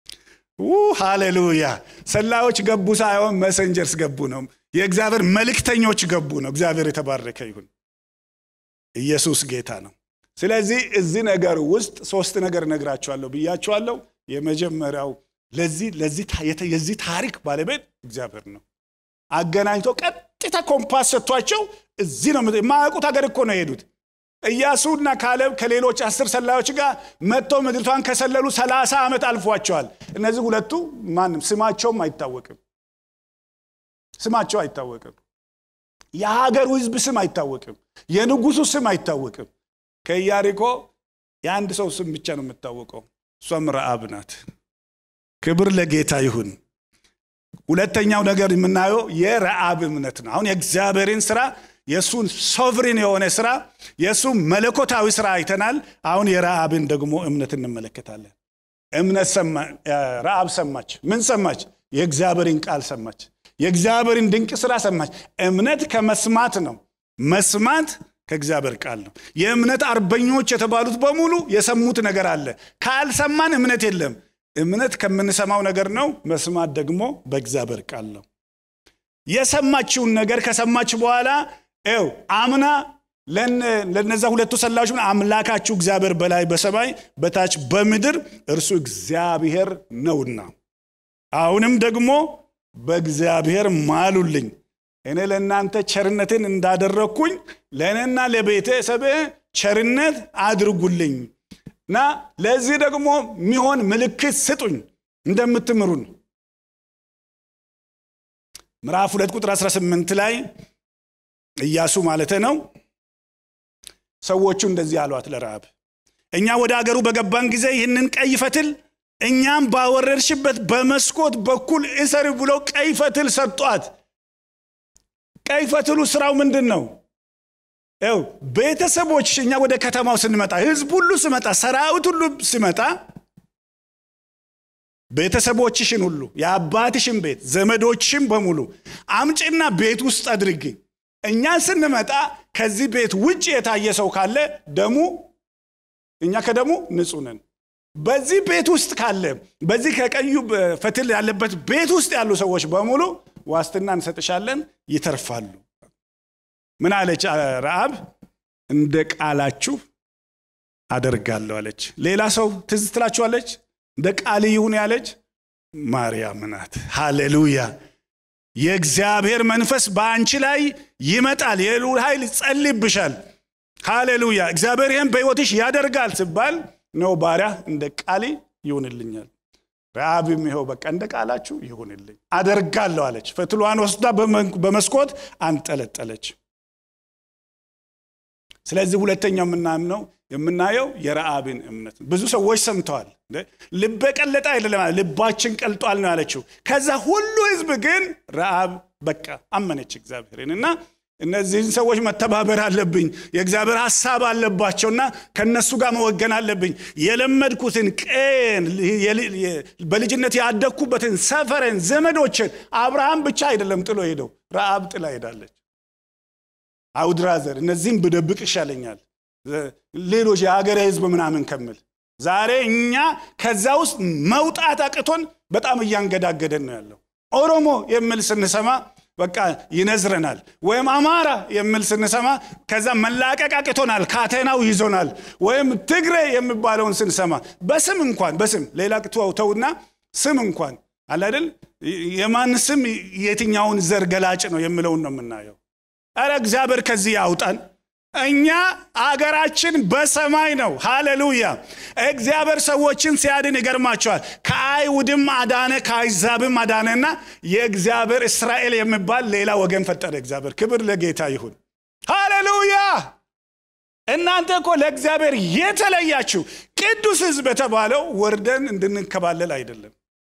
ሃሌሉያ። ሰላዮች ገቡ ሳይሆን መሰንጀርስ ገቡ ነው። የእግዚአብሔር መልእክተኞች ገቡ ነው። እግዚአብሔር የተባረከ ይሁን። ኢየሱስ ጌታ ነው። ስለዚህ እዚህ ነገር ውስጥ ሶስት ነገር እነግራችኋለሁ ብያችኋለሁ። የመጀመሪያው ለዚህ ለዚህ የዚህ ታሪክ ባለቤት እግዚአብሔር ነው። አገናኝቶ ቀጥታ ኮምፓስ ሰጥቷቸው እዚህ ነው የማያውቁት ሀገር እኮ ነው የሄዱት። ኢያሱና ካሌብ ከሌሎች አስር ሰላዮች ጋር መጥተው ምድሪቷን ከሰለሉ ሰላሳ ዓመት አልፏቸዋል። እነዚህ ሁለቱ ማንም ስማቸውም አይታወቅም። ስማቸው አይታወቅም። የሀገሩ ሕዝብ ስም አይታወቅም። የንጉሱ ስም አይታወቅም። ከኢያሪኮ የአንድ ሰው ስም ብቻ ነው የምታወቀው። እሷም ረአብ ናት። ክብር ለጌታ ይሁን። ሁለተኛው ነገር የምናየው የረአብ እምነት ነው። አሁን የእግዚአብሔርን ስራ የእሱን ሶቭሪን የሆነ ስራ የእሱ መለኮታዊ ስራ አይተናል። አሁን የረአብን ደግሞ እምነት እንመለከታለን። እምነት ረአብ ሰማች። ምን ሰማች? የእግዚአብሔርን ቃል ሰማች። የእግዚአብሔርን ድንቅ ስራ ሰማች። እምነት ከመስማት ነው። መስማት ከእግዚአብሔር ቃል ነው። የእምነት አርበኞች የተባሉት በሙሉ የሰሙት ነገር አለ። ካልሰማን እምነት የለም። እምነት ከምንሰማው ነገር ነው። መስማት ደግሞ በእግዚአብሔር ቃል ነው። የሰማችውን ነገር ከሰማች በኋላ ው አምና ለነዛ ሁለቱ ሰላዮች አምላካችሁ እግዚአብሔር በላይ በሰማይ በታች በምድር እርሱ እግዚአብሔር ነውና አሁንም ደግሞ በእግዚአብሔር ማሉልኝ እኔ ለእናንተ ቸርነትን እንዳደረግኩኝ ለእኔና ለቤተሰብ ቸርነት አድርጉልኝ እና ለዚህ ደግሞ የሚሆን ምልክት ስጡኝ እንደምትምሩን ምዕራፍ ሁለት ቁጥር 18 ላይ ኢያሱ ማለት ነው ሰዎቹ እንደዚህ አሏት ለረሃብ እኛ ወደ አገሩ በገባን ጊዜ ይህንን ቀይ ፈትል እኛም ባወረድሽበት በመስኮት በኩል እሰር ብለው ቀይ ፈትል ሰጧት ቀይ ፈትሉ ስራው ምንድን ነው ው ቤተሰቦች እኛ ወደ ከተማው ስንመጣ ህዝብ ሁሉ ስመጣ ሰራዊት ሁሉ ሲመጣ ቤተሰቦችሽን ሁሉ የአባትሽን ቤት ዘመዶችሽን በሙሉ አምጭና ቤት ውስጥ አድርጊ እኛ ስንመጣ ከዚህ ቤት ውጭ የታየ ሰው ካለ ደሙ እኛ ከደሙ ንጹህ ነን በዚህ ቤት ውስጥ ካለ በዚህ ከቀዩ ፈትል ያለበት ቤት ውስጥ ያሉ ሰዎች በሙሉ ዋስትና እንሰጥሻለን ይተርፋሉ ምን አለች ረአብ እንደ ቃላችሁ አደርጋለሁ አለች ሌላ ሰው ትዝ ትላችኋለች እንደ ቃል ይሁን ያለች ማርያም ናት ሃሌሉያ የእግዚአብሔር መንፈስ በአንቺ ላይ ይመጣል የልዑል ኃይል ይጸልይብሻል ሃሌሉያ እግዚአብሔር ይህን በሕይወትሽ ያደርጋል ስባል ነው ባሪያ እንደ ቃሌ ይሁንልኛል ረአብም ይኸው በቃ እንደ ቃላችሁ ይሁንልኝ አደርጋለሁ አለች ፈትሏን ወስዳ በመስኮት አንጠለጠለች ስለዚህ ሁለተኛው የምናምነው የምናየው የረአብን እምነት ብዙ ሰዎች ሰምተዋል ልበ ቀለጠ አይደለም ልባችን ቀልጧል ነው ያለችው ከዛ ሁሉ ህዝብ ግን ረአብ በቃ አመነች እግዚአብሔርን እና እነዚህን ሰዎች መተባበር አለብኝ የእግዚአብሔር ሀሳብ አለባቸውና ከነሱ ጋር መወገን አለብኝ የለመድኩትን ቀን በልጅነት ያደግኩበትን ሰፈረን ዘመዶችን አብርሃም ብቻ አይደለም ጥሎ ሄደው ረአብ ጥላ ሄዳለች አውድራዘር እነዚህም ብደብቅ ይሻለኛል ሌሎች የሀገረ ህዝብ ምናምን ከምል ዛሬ እኛ ከዛ ውስጥ መውጣት አቅቶን በጣም እያንገዳገደን ነው ያለው ኦሮሞ የሚል ስንሰማ በቃ ይነዝረናል ወይም አማራ የሚል ስንሰማ ከዛ መላቀቅ አቅቶናል ካቴናው ይዞናል ወይም ትግሬ የሚባለውን ስንሰማ በስም እንኳን በስም ሌላ ተውና ስም እንኳን አላደል የማን ስም የትኛውን ዘር ገላጭ ነው የሚለውን ነው የምናየው አረ እግዚአብሔር ከዚህ ያውጣን እኛ አገራችን በሰማይ ነው ሃሌሉያ እግዚአብሔር ሰዎችን ሲያድን ይገርማቸዋል ከአይሁድም አዳነ ከአይዛብም አዳነና የእግዚአብሔር እስራኤል የሚባል ሌላ ወገን ፈጠረ እግዚአብሔር ክብር ለጌታ ይሁን ሃሌሉያ እናንተ እኮ ለእግዚአብሔር የተለያችሁ ቅዱስ ህዝብ የተባለው ወርደን እንድንከባለል አይደለም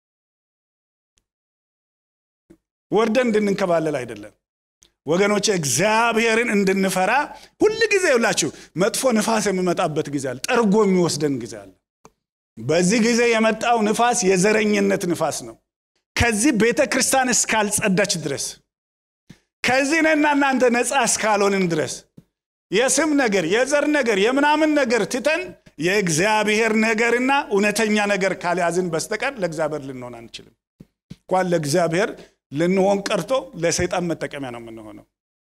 ወርደን እንድንከባለል አይደለም ወገኖች እግዚአብሔርን እንድንፈራ ሁል ጊዜ ይላችሁ መጥፎ ንፋስ የሚመጣበት ጊዜ አለ ጠርጎ የሚወስደን ጊዜ አለ በዚህ ጊዜ የመጣው ንፋስ የዘረኝነት ንፋስ ነው ከዚህ ቤተ ክርስቲያን እስካልጸዳች ድረስ ከዚህ ነና እናንተ ነፃ እስካልሆንን ድረስ የስም ነገር የዘር ነገር የምናምን ነገር ትተን የእግዚአብሔር ነገርና እውነተኛ ነገር ካልያዝን በስተቀር ለእግዚአብሔር ልንሆን አንችልም እንኳን ለእግዚአብሔር ልንሆን ቀርቶ ለሰይጣን መጠቀሚያ ነው የምንሆነው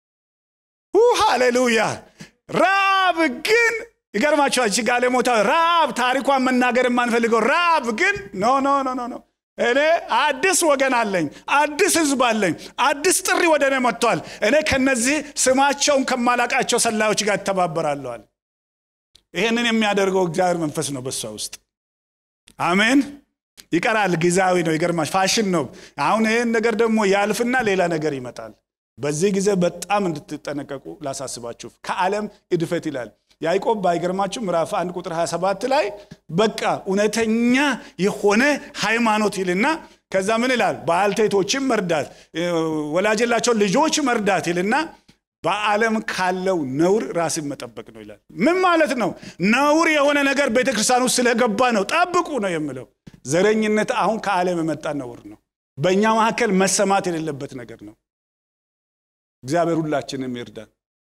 ሃሌሉያ ራብ ግን ይገርማቸዋል እቺ ጋለሞታ ራብ ታሪኳን መናገር የማንፈልገው ራብ ግን ኖ ኖ ኖ ኖ ኖ እኔ አዲስ ወገን አለኝ አዲስ ህዝብ አለኝ አዲስ ጥሪ ወደ እኔ መጥቷል እኔ ከነዚህ ስማቸውን ከማላቃቸው ሰላዮች ጋር እተባበራለዋል ይህንን የሚያደርገው እግዚአብሔር መንፈስ ነው በሷ ውስጥ አሜን ይቀራል ጊዜያዊ ነው ይገርማሽ ፋሽን ነው አሁን ይህን ነገር ደግሞ ያልፍና ሌላ ነገር ይመጣል በዚህ ጊዜ በጣም እንድትጠነቀቁ ላሳስባችሁ ከዓለም እድፈት ይላል ያዕቆብ ባይገርማችሁ ምዕራፍ 1 ቁጥር 27 ላይ በቃ እውነተኛ የሆነ ሃይማኖት ይልና ከዛ ምን ይላል ባልቴቶችን መርዳት ወላጅላቸው ልጆች መርዳት ይልና በዓለም ካለው ነውር ራስን መጠበቅ ነው ይላል ምን ማለት ነው ነውር የሆነ ነገር ቤተክርስቲያን ውስጥ ስለገባ ነው ጠብቁ ነው የምለው ዘረኝነት አሁን ከዓለም የመጣ ነውር ነው በእኛ መካከል መሰማት የሌለበት ነገር ነው እግዚአብሔር ሁላችንም ይርዳን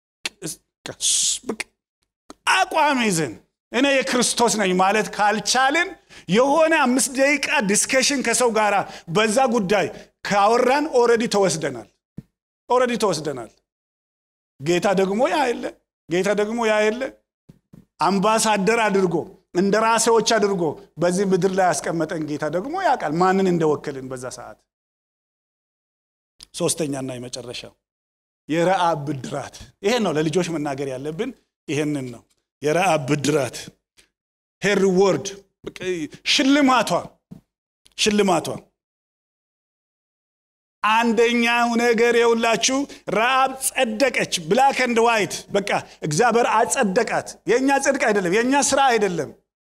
አቋም ይዘን እኔ የክርስቶስ ነኝ ማለት ካልቻልን የሆነ አምስት ደቂቃ ዲስከሽን ከሰው ጋር በዛ ጉዳይ ካወራን ኦረዲ ተወስደናል ኦረዲ ተወስደናል ጌታ ደግሞ ያ የለ ጌታ ደግሞ ያ የለ አምባሳደር አድርጎ እንደ ራሴዎች አድርጎ በዚህ ምድር ላይ ያስቀመጠን ጌታ ደግሞ ያውቃል ማንን እንደወከልን በዛ ሰዓት ሶስተኛና የመጨረሻው የረአብ ብድራት ይሄን ነው ለልጆች መናገር ያለብን ይሄንን ነው የረአብ ብድራት ሄር ሪዎርድ ሽልማቷ ሽልማቷ አንደኛው ነገር የውላችሁ ረአብ ጸደቀች ብላክ ኤንድ ዋይት በቃ እግዚአብሔር አጸደቃት የእኛ ጽድቅ አይደለም የእኛ ስራ አይደለም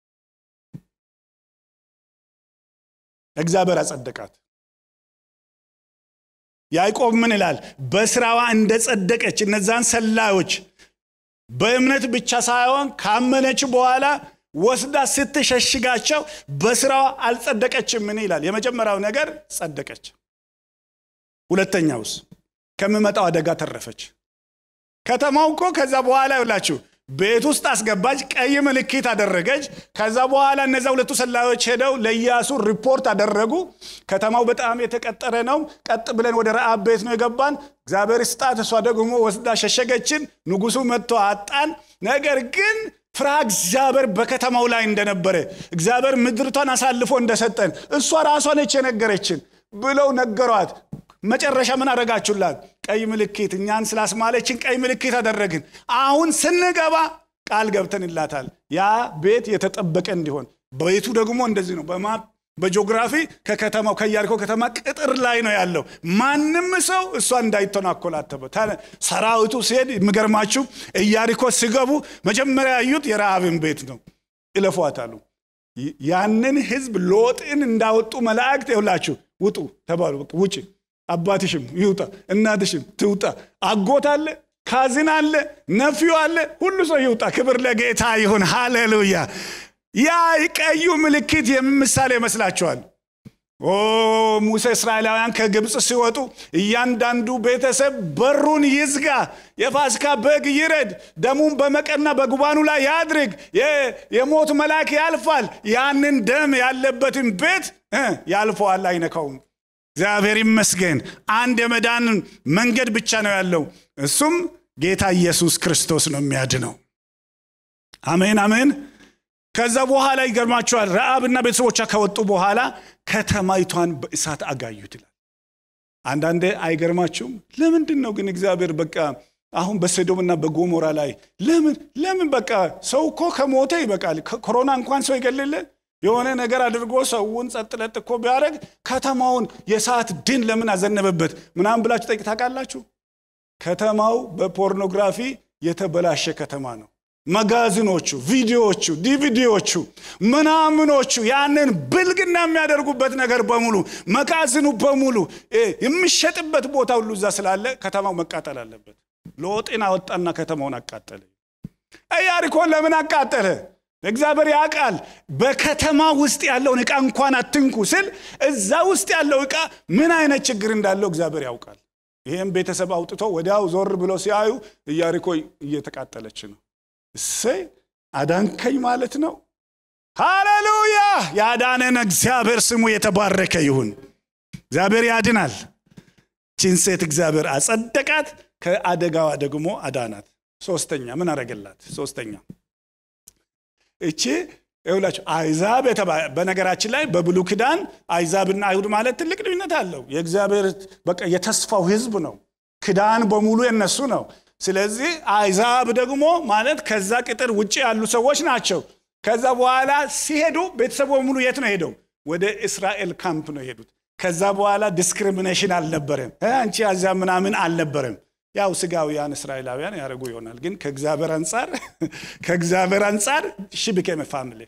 እግዚአብሔር አጸደቃት ያዕቆብ ምን ይላል በስራዋ እንደ ጸደቀች እነዛን ሰላዮች በእምነት ብቻ ሳይሆን ካመነች በኋላ ወስዳ ስትሸሽጋቸው በስራዋ አልጸደቀችም ምን ይላል የመጀመሪያው ነገር ጸደቀች ሁለተኛውስ ከሚመጣው አደጋ ተረፈች ከተማው እኮ ከዛ በኋላ ይላችሁ ቤት ውስጥ አስገባች ቀይ ምልክት አደረገች ከዛ በኋላ እነዛ ሁለቱ ሰላዮች ሄደው ለኢያሱ ሪፖርት አደረጉ ከተማው በጣም የተቀጠረ ነው ቀጥ ብለን ወደ ረአብ ቤት ነው የገባን እግዚአብሔር ስጣት እሷ ደግሞ ወስዳ ሸሸገችን ንጉሱ መጥቶ አጣን ነገር ግን ፍርሃ እግዚአብሔር በከተማው ላይ እንደነበረ እግዚአብሔር ምድርቷን አሳልፎ እንደሰጠን እሷ ራሷ ነች የነገረችን ብለው ነገሯት መጨረሻ ምን አደረጋችሁላት ቀይ ምልክት እኛን ስላስማለችን ቀይ ምልክት አደረግን አሁን ስንገባ ቃል ገብተንላታል ያ ቤት የተጠበቀ እንዲሆን ቤቱ ደግሞ እንደዚህ ነው በማፕ በጂኦግራፊ ከከተማው ከያሪኮ ከተማ ቅጥር ላይ ነው ያለው ማንም ሰው እሷ እንዳይተናኮላተበ ሰራዊቱ ሲሄድ የሚገርማችሁ ኢያሪኮ ሲገቡ መጀመሪያ ያዩት የረሃብን ቤት ነው እለፏት አሉ ያንን ህዝብ ሎጥን እንዳወጡ መላእክት ይውላችሁ ውጡ ተባሉ ውጭ አባትሽም ይውጣ እናትሽም ትውጣ አጎት አለ ካዝን አለ ነፊው አለ ሁሉ ሰው ይውጣ ክብር ለጌታ ይሁን ሃሌሉያ ያ ቀዩ ምልክት የምሳሌ ይመስላችኋል ኦ ሙሴ እስራኤላውያን ከግብፅ ሲወጡ እያንዳንዱ ቤተሰብ በሩን ይዝጋ የፋሲካ በግ ይረድ ደሙን በመቀና በጉባኑ ላይ ያድርግ የሞት መልአክ ያልፋል ያንን ደም ያለበትን ቤት ያልፈዋል አይነካውም እግዚአብሔር ይመስገን አንድ የመዳን መንገድ ብቻ ነው ያለው እሱም ጌታ ኢየሱስ ክርስቶስ ነው የሚያድነው አሜን አሜን ከዛ በኋላ ይገርማቸዋል ረአብና ቤተሰቦቿ ከወጡ በኋላ ከተማይቷን በእሳት አጋዩት ይላል አንዳንዴ አይገርማችሁም ለምንድን ነው ግን እግዚአብሔር በቃ አሁን በሰዶምና በጎሞራ ላይ ለምን ለምን በቃ ሰው እኮ ከሞተ ይበቃል ኮሮና እንኳን ሰው ይገልል የሆነ ነገር አድርጎ ሰውን ጸጥለጥ እኮ ቢያደረግ ከተማውን የሰዓት ድን ለምን አዘነበበት ምናምን ብላችሁ ጠይቅ ታውቃላችሁ ከተማው በፖርኖግራፊ የተበላሸ ከተማ ነው መጋዝኖቹ ቪዲዮዎቹ ዲቪዲዎቹ ምናምኖቹ ያንን ብልግና የሚያደርጉበት ነገር በሙሉ መጋዝኑ በሙሉ የሚሸጥበት ቦታ ሁሉ እዛ ስላለ ከተማው መቃጠል አለበት ሎጤን አወጣና ከተማውን አቃጠለ ኢያሪኮን ለምን አቃጠለ እግዚአብሔር ያውቃል በከተማ ውስጥ ያለውን ዕቃ እንኳን አትንኩ ስል እዛ ውስጥ ያለው ዕቃ ምን አይነት ችግር እንዳለው እግዚአብሔር ያውቃል ይህም ቤተሰብ አውጥቶ ወዲያው ዞር ብሎ ሲያዩ ኢያሪኮ እየተቃጠለች ነው እሰይ አዳንከኝ ማለት ነው ሃሌሉያ ያዳነን እግዚአብሔር ስሙ የተባረከ ይሁን እግዚአብሔር ያድናል ቺን ሴት እግዚአብሔር አጸደቃት ከአደጋዋ ደግሞ አዳናት ሶስተኛ ምን አረገላት ሶስተኛ እቺ ይውላችሁ አይዛብ በነገራችን ላይ በብሉ ክዳን አይዛብና አይሁድ ማለት ትልቅ ልዩነት አለው የእግዚአብሔር በቃ የተስፋው ህዝብ ነው ክዳን በሙሉ የነሱ ነው ስለዚህ አይዛብ ደግሞ ማለት ከዛ ቅጥር ውጭ ያሉ ሰዎች ናቸው ከዛ በኋላ ሲሄዱ ቤተሰቡ በሙሉ የት ነው ሄደው ወደ እስራኤል ካምፕ ነው የሄዱት ከዛ በኋላ ዲስክሪሚኔሽን አልነበረም አንቺ አዚያ ምናምን አልነበረም ያው ስጋውያን እስራኤላውያን ያደረጉ ይሆናል ግን ከእግዚአብሔር አንጻር ከእግዚአብሔር አንጻር ሺ ቢኬም ፋሚሊ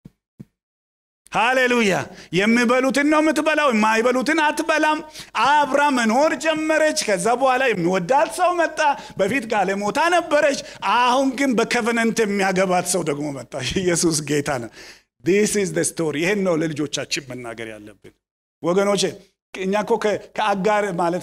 ሃሌሉያ የሚበሉትን ነው የምትበላው የማይበሉትን አትበላም አብራ መኖር ጀመረች ከዛ በኋላ የሚወዳት ሰው መጣ በፊት ጋለሞታ ነበረች አሁን ግን በከቨነንት የሚያገባት ሰው ደግሞ መጣ ኢየሱስ ጌታ ነው ዲስ ኢዝ ስቶሪ ይህን ነው ለልጆቻችን መናገር ያለብን ወገኖቼ እኛ እኮ ከአጋር ማለት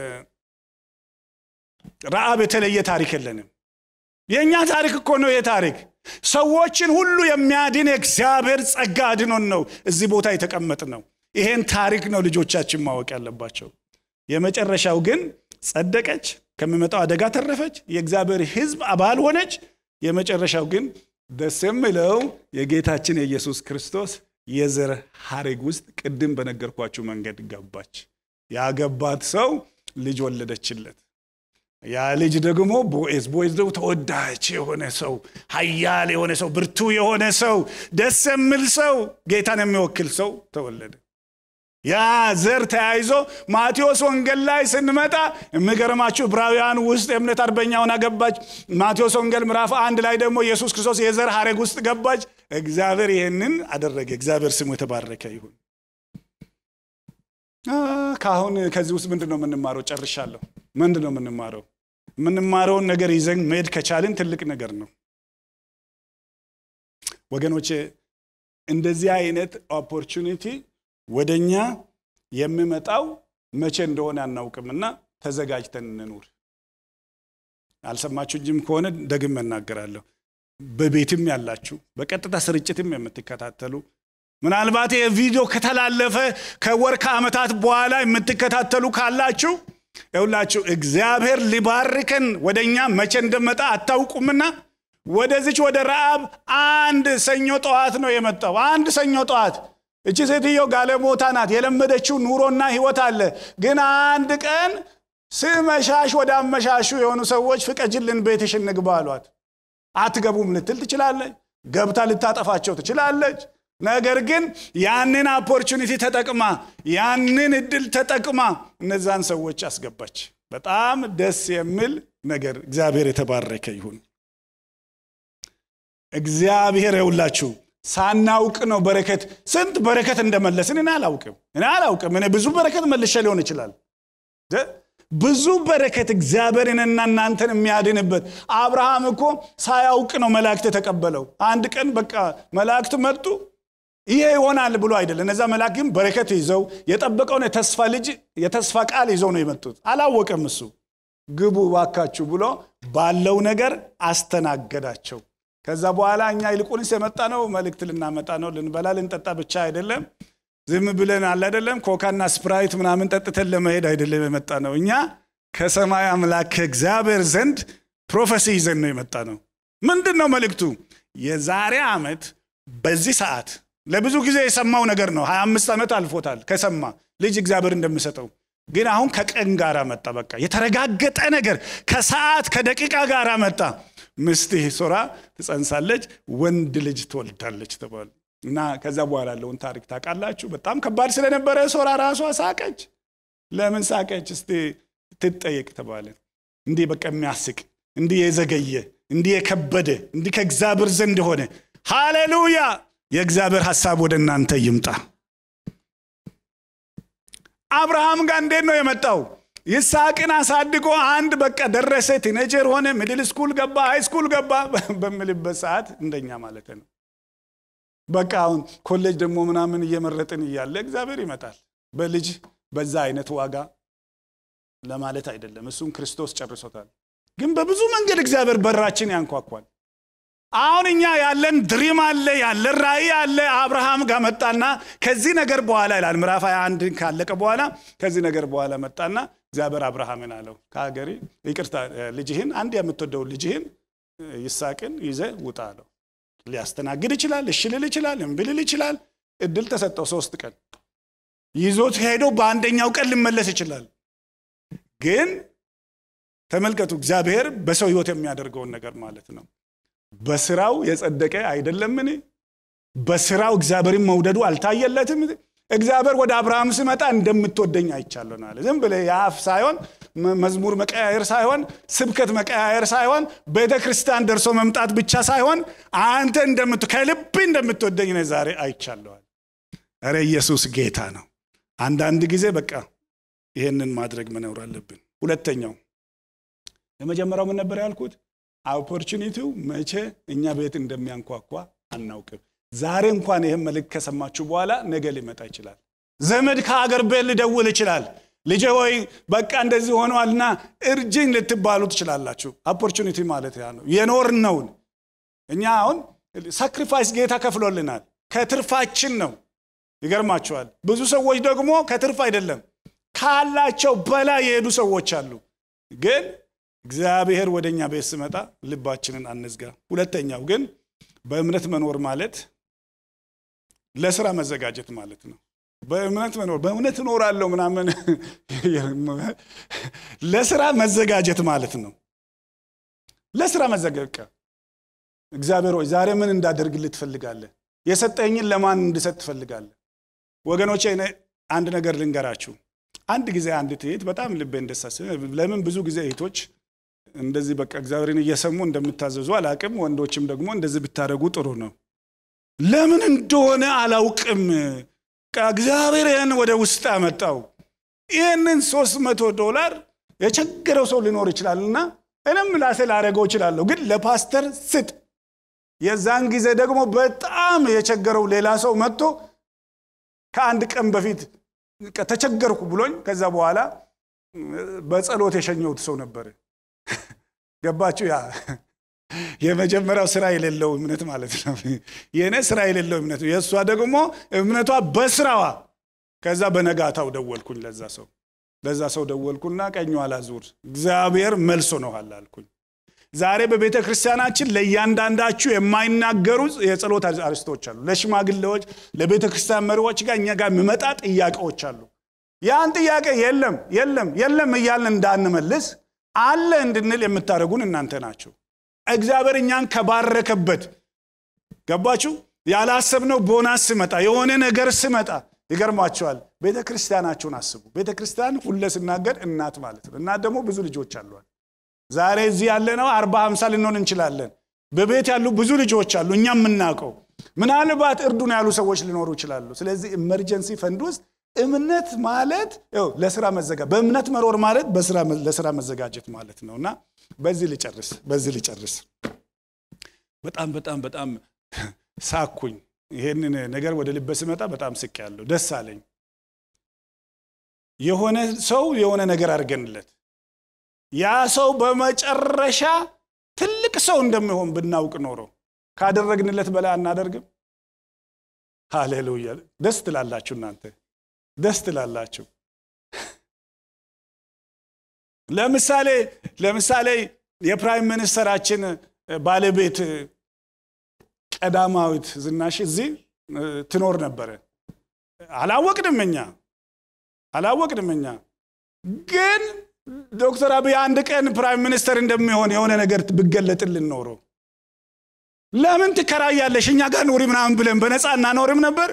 ረአብ የተለየ ታሪክ የለንም የእኛ ታሪክ እኮ ነው የታሪክ ሰዎችን ሁሉ የሚያድን የእግዚአብሔር ጸጋ አድኖን ነው እዚህ ቦታ የተቀመጥ ነው ይሄን ታሪክ ነው ልጆቻችን ማወቅ ያለባቸው የመጨረሻው ግን ጸደቀች ከሚመጣው አደጋ ተረፈች የእግዚአብሔር ህዝብ አባል ሆነች የመጨረሻው ግን ደስ የሚለው የጌታችን የኢየሱስ ክርስቶስ የዘር ሀረግ ውስጥ ቅድም በነገርኳችሁ መንገድ ገባች ያገባት ሰው ልጅ ወለደችለት ያ ልጅ ደግሞ ቦዔዝ ቦዔዝ ደግሞ ተወዳጅ የሆነ ሰው ኃያል የሆነ ሰው ብርቱ የሆነ ሰው ደስ የሚል ሰው ጌታን የሚወክል ሰው ተወለደ ያ ዘር ተያይዞ ማቴዎስ ወንጌል ላይ ስንመጣ የሚገርማችሁ ዕብራውያን ውስጥ የእምነት አርበኛውን አገባች ማቴዎስ ወንጌል ምዕራፍ አንድ ላይ ደግሞ ኢየሱስ ክርስቶስ የዘር ሐረግ ውስጥ ገባች እግዚአብሔር ይህንን አደረገ እግዚአብሔር ስሙ የተባረከ ይሁን ከአሁን ከዚህ ውስጥ ምንድን ነው የምንማረው ጨርሻለሁ ምንድን ነው የምንማረው የምንማረውን ነገር ይዘን መሄድ ከቻልን ትልቅ ነገር ነው ወገኖቼ እንደዚህ አይነት ኦፖርቹኒቲ ወደኛ የሚመጣው መቼ እንደሆነ አናውቅምና ተዘጋጅተን እንኑር አልሰማችሁኝም ከሆነ ደግም እናገራለሁ በቤትም ያላችሁ በቀጥታ ስርጭትም የምትከታተሉ ምናልባት የቪዲዮ ከተላለፈ ከወር ከዓመታት በኋላ የምትከታተሉ ካላችሁ ይሁላችሁ እግዚአብሔር ሊባርከን ወደ እኛ መቼ እንደመጣ አታውቁምና ወደዚች ወደ ረአብ አንድ ሰኞ ጠዋት ነው የመጣው አንድ ሰኞ ጠዋት እቺ ሴትዮ ጋለሞታ ናት የለመደችው ኑሮና ህይወት አለ ግን አንድ ቀን ስመሻሽ ወደ አመሻሹ የሆኑ ሰዎች ፍቀጅልን ቤትሽ እንግባ አሏት አትገቡም ልትል ትችላለች ገብታ ልታጠፋቸው ትችላለች ነገር ግን ያንን ኦፖርቹኒቲ ተጠቅማ ያንን እድል ተጠቅማ እነዛን ሰዎች አስገባች በጣም ደስ የሚል ነገር እግዚአብሔር የተባረከ ይሁን እግዚአብሔር የውላችሁ ሳናውቅ ነው በረከት ስንት በረከት እንደመለስን እኔ አላውቅም እኔ አላውቅም እኔ ብዙ በረከት መልሸ ሊሆን ይችላል ብዙ በረከት እግዚአብሔርንና እናንተን የሚያድንበት አብርሃም እኮ ሳያውቅ ነው መላእክት የተቀበለው አንድ ቀን በቃ መላእክት መጡ ይሄ ይሆናል ብሎ አይደለም እነዛ መላእክት ግን በረከት ይዘው የጠበቀውን የተስፋ ልጅ የተስፋ ቃል ይዘው ነው የመጡት አላወቀም እሱ ግቡ ባካችሁ ብሎ ባለው ነገር አስተናገዳቸው ከዛ በኋላ እኛ ይልቁንስ የመጣ ነው መልእክት ልናመጣ ነው ልንበላ ልንጠጣ ብቻ አይደለም ዝም ብለን አለ አይደለም ኮካና ስፕራይት ምናምን ጠጥተን ለመሄድ አይደለም የመጣ ነው እኛ ከሰማይ አምላክ ከእግዚአብሔር ዘንድ ፕሮፌሲ ይዘን ነው የመጣ ነው ምንድን ነው መልእክቱ የዛሬ ዓመት በዚህ ሰዓት ለብዙ ጊዜ የሰማው ነገር ነው 25 ዓመት አልፎታል ከሰማ ልጅ እግዚአብሔር እንደምሰጠው ግን አሁን ከቀን ጋር መጣ በቃ የተረጋገጠ ነገር ከሰዓት ከደቂቃ ጋር መጣ ምስትህ ሶራ ትጸንሳለች ወንድ ልጅ ትወልዳለች ተባሉ እና ከዛ በኋላ ያለውን ታሪክ ታውቃላችሁ በጣም ከባድ ስለነበረ ሶራ ራሷ ሳቀች ለምን ሳቀች እስቲ ትጠየቅ ተባለ እንዲህ በቃ የሚያስቅ እንዲህ የዘገየ እንዲህ የከበደ እንዲህ ከእግዚአብሔር ዘንድ ሆነ ሃሌሉያ የእግዚአብሔር ሐሳብ ወደ እናንተ ይምጣ አብርሃም ጋር እንዴት ነው የመጣው ይስሐቅን አሳድጎ አንድ በቃ ደረሰ ቲኔጀር ሆነ ሚድል ስኩል ገባ ሃይ ስኩል ገባ በምልበት ሰዓት እንደኛ ማለት ነው በቃ አሁን ኮሌጅ ደግሞ ምናምን እየመረጥን እያለ እግዚአብሔር ይመጣል በልጅ በዛ አይነት ዋጋ ለማለት አይደለም እሱን ክርስቶስ ጨርሶታል ግን በብዙ መንገድ እግዚአብሔር በራችን ያንኳኳል አሁን እኛ ያለን ድሪም አለ ያለን ራእይ አለ አብርሃም ጋር መጣና ከዚህ ነገር በኋላ ይላል ምዕራፍ 21 ካለቀ በኋላ ከዚህ ነገር በኋላ መጣና እግዚአብሔር አብርሃምን አለው ከሀገሪ ይቅርታ ልጅህን አንድ የምትወደው ልጅህን ይሳቅን ይዘ ውጣ አለው ሊያስተናግድ ይችላል እሺ ልል ይችላል እምቢ ልል ይችላል እድል ተሰጠው ሶስት ቀን ይዞት ሄዶ በአንደኛው ቀን ሊመለስ ይችላል ግን ተመልከቱ እግዚአብሔር በሰው ህይወት የሚያደርገውን ነገር ማለት ነው በስራው የጸደቀ አይደለምን በስራው እግዚአብሔርን መውደዱ አልታየለትም እግዚአብሔር ወደ አብርሃም ሲመጣ እንደምትወደኝ አይቻለናል ዝም ብለ የአፍ ሳይሆን መዝሙር መቀያየር ሳይሆን ስብከት መቀያየር ሳይሆን ቤተ ክርስቲያን ደርሶ መምጣት ብቻ ሳይሆን አንተ እንደምት ከልብ እንደምትወደኝ ነ ዛሬ አይቻለዋል ረ ኢየሱስ ጌታ ነው አንዳንድ ጊዜ በቃ ይህንን ማድረግ መኖር አለብን ሁለተኛው የመጀመሪያው ምን ነበር ያልኩት ኦፖርቹኒቲው መቼ እኛ ቤት እንደሚያንኳኳ አናውቅም ዛሬ እንኳን ይህን መልእክት ከሰማችሁ በኋላ ነገ ሊመጣ ይችላል ዘመድ ከአገር ቤት ሊደውል ይችላል ልጄ ወይ በቃ እንደዚህ ሆኗልና እርጅኝ ልትባሉ ትችላላችሁ ኦፖርቹኒቲ ማለት ያ ነው የኖርነውን እኛ አሁን ሳክሪፋይስ ጌታ ከፍሎልናል ከትርፋችን ነው ይገርማችኋል ብዙ ሰዎች ደግሞ ከትርፍ አይደለም ካላቸው በላይ የሄዱ ሰዎች አሉ ግን እግዚአብሔር ወደ እኛ ቤት ስመጣ ልባችንን አንዝጋ ሁለተኛው ግን በእምነት መኖር ማለት ለስራ መዘጋጀት ማለት ነው በእምነት መኖር በእምነት እኖራለሁ ምናምን ለስራ መዘጋጀት ማለት ነው። ለስራ መዘጋጀት እግዚአብሔር ሆይ ዛሬ ምን እንዳደርግልህ ትፈልጋለህ? የሰጠኝን ለማን እንድሰጥ ትፈልጋለህ? ወገኖቼ አንድ ነገር ልንገራችሁ። አንድ ጊዜ አንዲት እህት በጣም ልቤ እንደሳስ ለምን ብዙ ጊዜ እህቶች እንደዚህ በቃ እግዚአብሔርን እየሰሙ እንደምታዘዙ አላቅም። ወንዶችም ደግሞ እንደዚህ ብታደርጉ ጥሩ ነው። ለምን እንደሆነ አላውቅም። እግዚአብሔር ይህን ወደ ውስጥ አመጣው። ይህንን ሶስት መቶ ዶላር የቸገረው ሰው ሊኖር ይችላልና እኔም ላሴ ላደረገው እችላለሁ፣ ግን ለፓስተር ስጥ። የዛን ጊዜ ደግሞ በጣም የቸገረው ሌላ ሰው መጥቶ ከአንድ ቀን በፊት ተቸገርኩ ብሎኝ ከዛ በኋላ በጸሎት የሸኘሁት ሰው ነበር። ገባችሁ? ያ የመጀመሪያው ስራ የሌለው እምነት ማለት ነው። የእኔ ስራ የሌለው እምነት ነው። የእሷ ደግሞ እምነቷ በስራዋ። ከዛ በነጋታው ደወልኩኝ ለዛ ሰው ለዛ ሰው ደወልኩና ቀኙ አላዙር እግዚአብሔር መልሶ ነዋል አልኩኝ። ዛሬ በቤተ ክርስቲያናችን ለእያንዳንዳችሁ የማይናገሩ የጸሎት አርስቶች አሉ። ለሽማግሌዎች፣ ለቤተ ክርስቲያን መሪዎች ጋር እኛ ጋር የሚመጣ ጥያቄዎች አሉ። ያን ጥያቄ የለም የለም የለም እያልን እንዳንመልስ አለ እንድንል የምታደርጉን እናንተ ናቸው። እግዚአብሔር እኛን ከባረከበት ገባችሁ? ያላሰብነው ቦናስ ስመጣ የሆነ ነገር ስመጣ ይገርማቸዋል። ቤተ ክርስቲያናችሁን አስቡ። ቤተ ክርስቲያን ሁለ ስናገር እናት ማለት ነው። እናት ደግሞ ብዙ ልጆች አሏል። ዛሬ እዚህ ያለነው አርባ ሀምሳ ልንሆን እንችላለን። በቤት ያሉ ብዙ ልጆች አሉ፣ እኛ የምናውቀው ምናልባት እርዱን ያሉ ሰዎች ሊኖሩ ይችላሉ። ስለዚህ ኢመርጀንሲ ፈንድ ውስጥ እምነት ማለት ለስራ መዘጋ በእምነት መሮር ማለት ለስራ መዘጋጀት ማለት ነው። እና በዚህ ልጨርስ በዚህ ልጨርስ። በጣም በጣም በጣም ሳኩኝ። ይሄንን ነገር ወደ ልበ ስመጣ በጣም ስቅ ያለው ደስ አለኝ። የሆነ ሰው የሆነ ነገር አድርገንለት ያ ሰው በመጨረሻ ትልቅ ሰው እንደሚሆን ብናውቅ ኖሮ ካደረግንለት በላይ አናደርግም? ሃሌሉያ! ደስ ትላላችሁ እናንተ ደስ ትላላችሁ። ለምሳሌ ለምሳሌ የፕራይም ሚኒስተራችን ባለቤት ቀዳማዊት ዝናሽ እዚህ ትኖር ነበረ። አላወቅንም እኛ አላወቅንም እኛ ግን ዶክተር አብይ አንድ ቀን ፕራይም ሚኒስተር እንደሚሆን የሆነ ነገር ብገለጥልን ኖሮ ለምን ትከራያለሽ እኛ ጋር ኑሪ ምናምን ብለን በነፃ እናኖርም ነበር።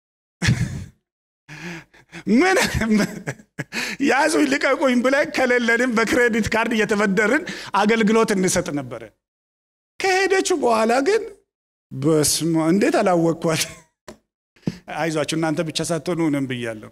ምን ያዙኝ ልቀቁኝ ብለን ከሌለንም በክሬዲት ካርድ እየተበደርን አገልግሎት እንሰጥ ነበረ። ከሄደችው በኋላ ግን በስመ እንዴት አላወቅኳት። አይዟችሁ እናንተ ብቻ ሳትሆኑ እኔም ብያለሁ።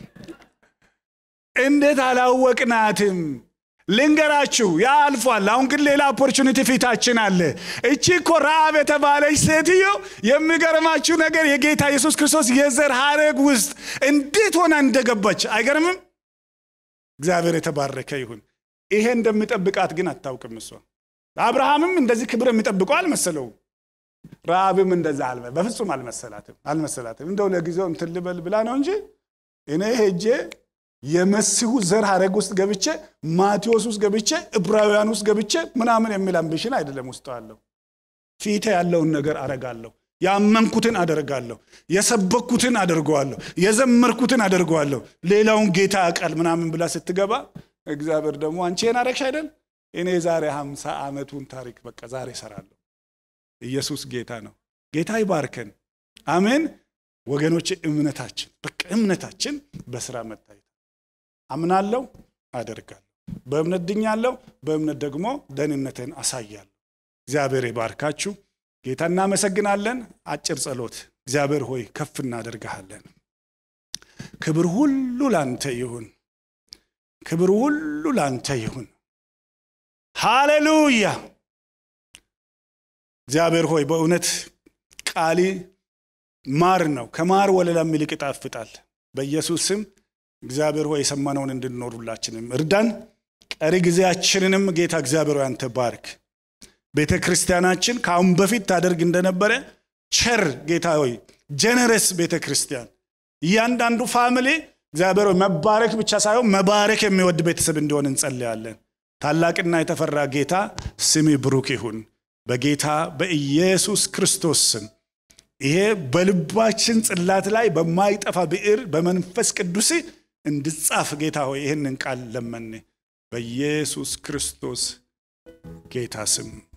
እንዴት አላወቅናትም? ልንገራችሁ፣ ያ አልፏል። አሁን ግን ሌላ ኦፖርቹኒቲ ፊታችን አለ። እቺ እኮ ረአብ የተባለች ሴትዮ የሚገርማችሁ ነገር የጌታ ኢየሱስ ክርስቶስ የዘር ሐረግ ውስጥ እንዴት ሆና እንደገባች አይገርምም? እግዚአብሔር የተባረከ ይሁን። ይሄ እንደሚጠብቃት ግን አታውቅም እሷ። አብርሃምም እንደዚህ ክብር የሚጠብቀው አልመሰለውም። ረአብም እንደዛ አልመ በፍጹም አልመሰላትም አልመሰላትም። እንደው ለጊዜው እንትን ልበል ብላ ነው እንጂ እኔ ሄጄ የመሲሁ ዘር ሐረግ ውስጥ ገብቼ ማቴዎስ ውስጥ ገብቼ ዕብራውያን ውስጥ ገብቼ ምናምን የሚል አምቢሽን አይደለም ውስጥ አለው። ፊቴ ያለውን ነገር አረጋለሁ። ያመንኩትን አደርጋለሁ። የሰበኩትን አደርገዋለሁ። የዘመርኩትን አደርገዋለሁ። ሌላውን ጌታ ያውቃል ምናምን ብላ ስትገባ እግዚአብሔር ደግሞ አንቺ ይህን አረግሽ አይደል? እኔ ዛሬ ሀምሳ ዓመቱን ታሪክ በቃ ዛሬ እሰራለሁ። ኢየሱስ ጌታ ነው። ጌታ ይባርከን። አሜን ወገኖች። እምነታችን በቃ እምነታችን በስራ መታየት አምናለሁ፣ አደርጋለሁ። በእምነት ድኛለሁ፣ በእምነት ደግሞ ደህንነትን አሳያለሁ። እግዚአብሔር ይባርካችሁ። ጌታ እናመሰግናለን። አጭር ጸሎት። እግዚአብሔር ሆይ ከፍ እናደርግሃለን። ክብር ሁሉ ላንተ ይሁን። ክብር ሁሉ ላንተ ይሁን። ሃሌሉያ። እግዚአብሔር ሆይ በእውነት ቃሊ ማር ነው፣ ከማር ወለላም ይልቅ ይጣፍጣል። በኢየሱስ ስም እግዚአብሔር ሆይ የሰማነውን እንድንኖር ሁላችንም እርዳን። ቀሪ ጊዜያችንንም ጌታ እግዚአብሔር ሆይ አንተ ባርክ። ቤተ ክርስቲያናችን ከአሁን በፊት ታደርግ እንደነበረ ቸር ጌታ ሆይ ጀነረስ ቤተ ክርስቲያን እያንዳንዱ ፋሚሊ እግዚአብሔር ሆይ መባረክ ብቻ ሳይሆን መባረክ የሚወድ ቤተሰብ እንዲሆን እንጸልያለን። ታላቅና የተፈራ ጌታ ስም ብሩክ ይሁን። በጌታ በኢየሱስ ክርስቶስ ስም ይሄ በልባችን ጽላት ላይ በማይጠፋ ብዕር በመንፈስ ቅዱስ እንድጻፍ ጌታ ሆይ ይህንን ቃል ለመን በኢየሱስ ክርስቶስ ጌታ ስም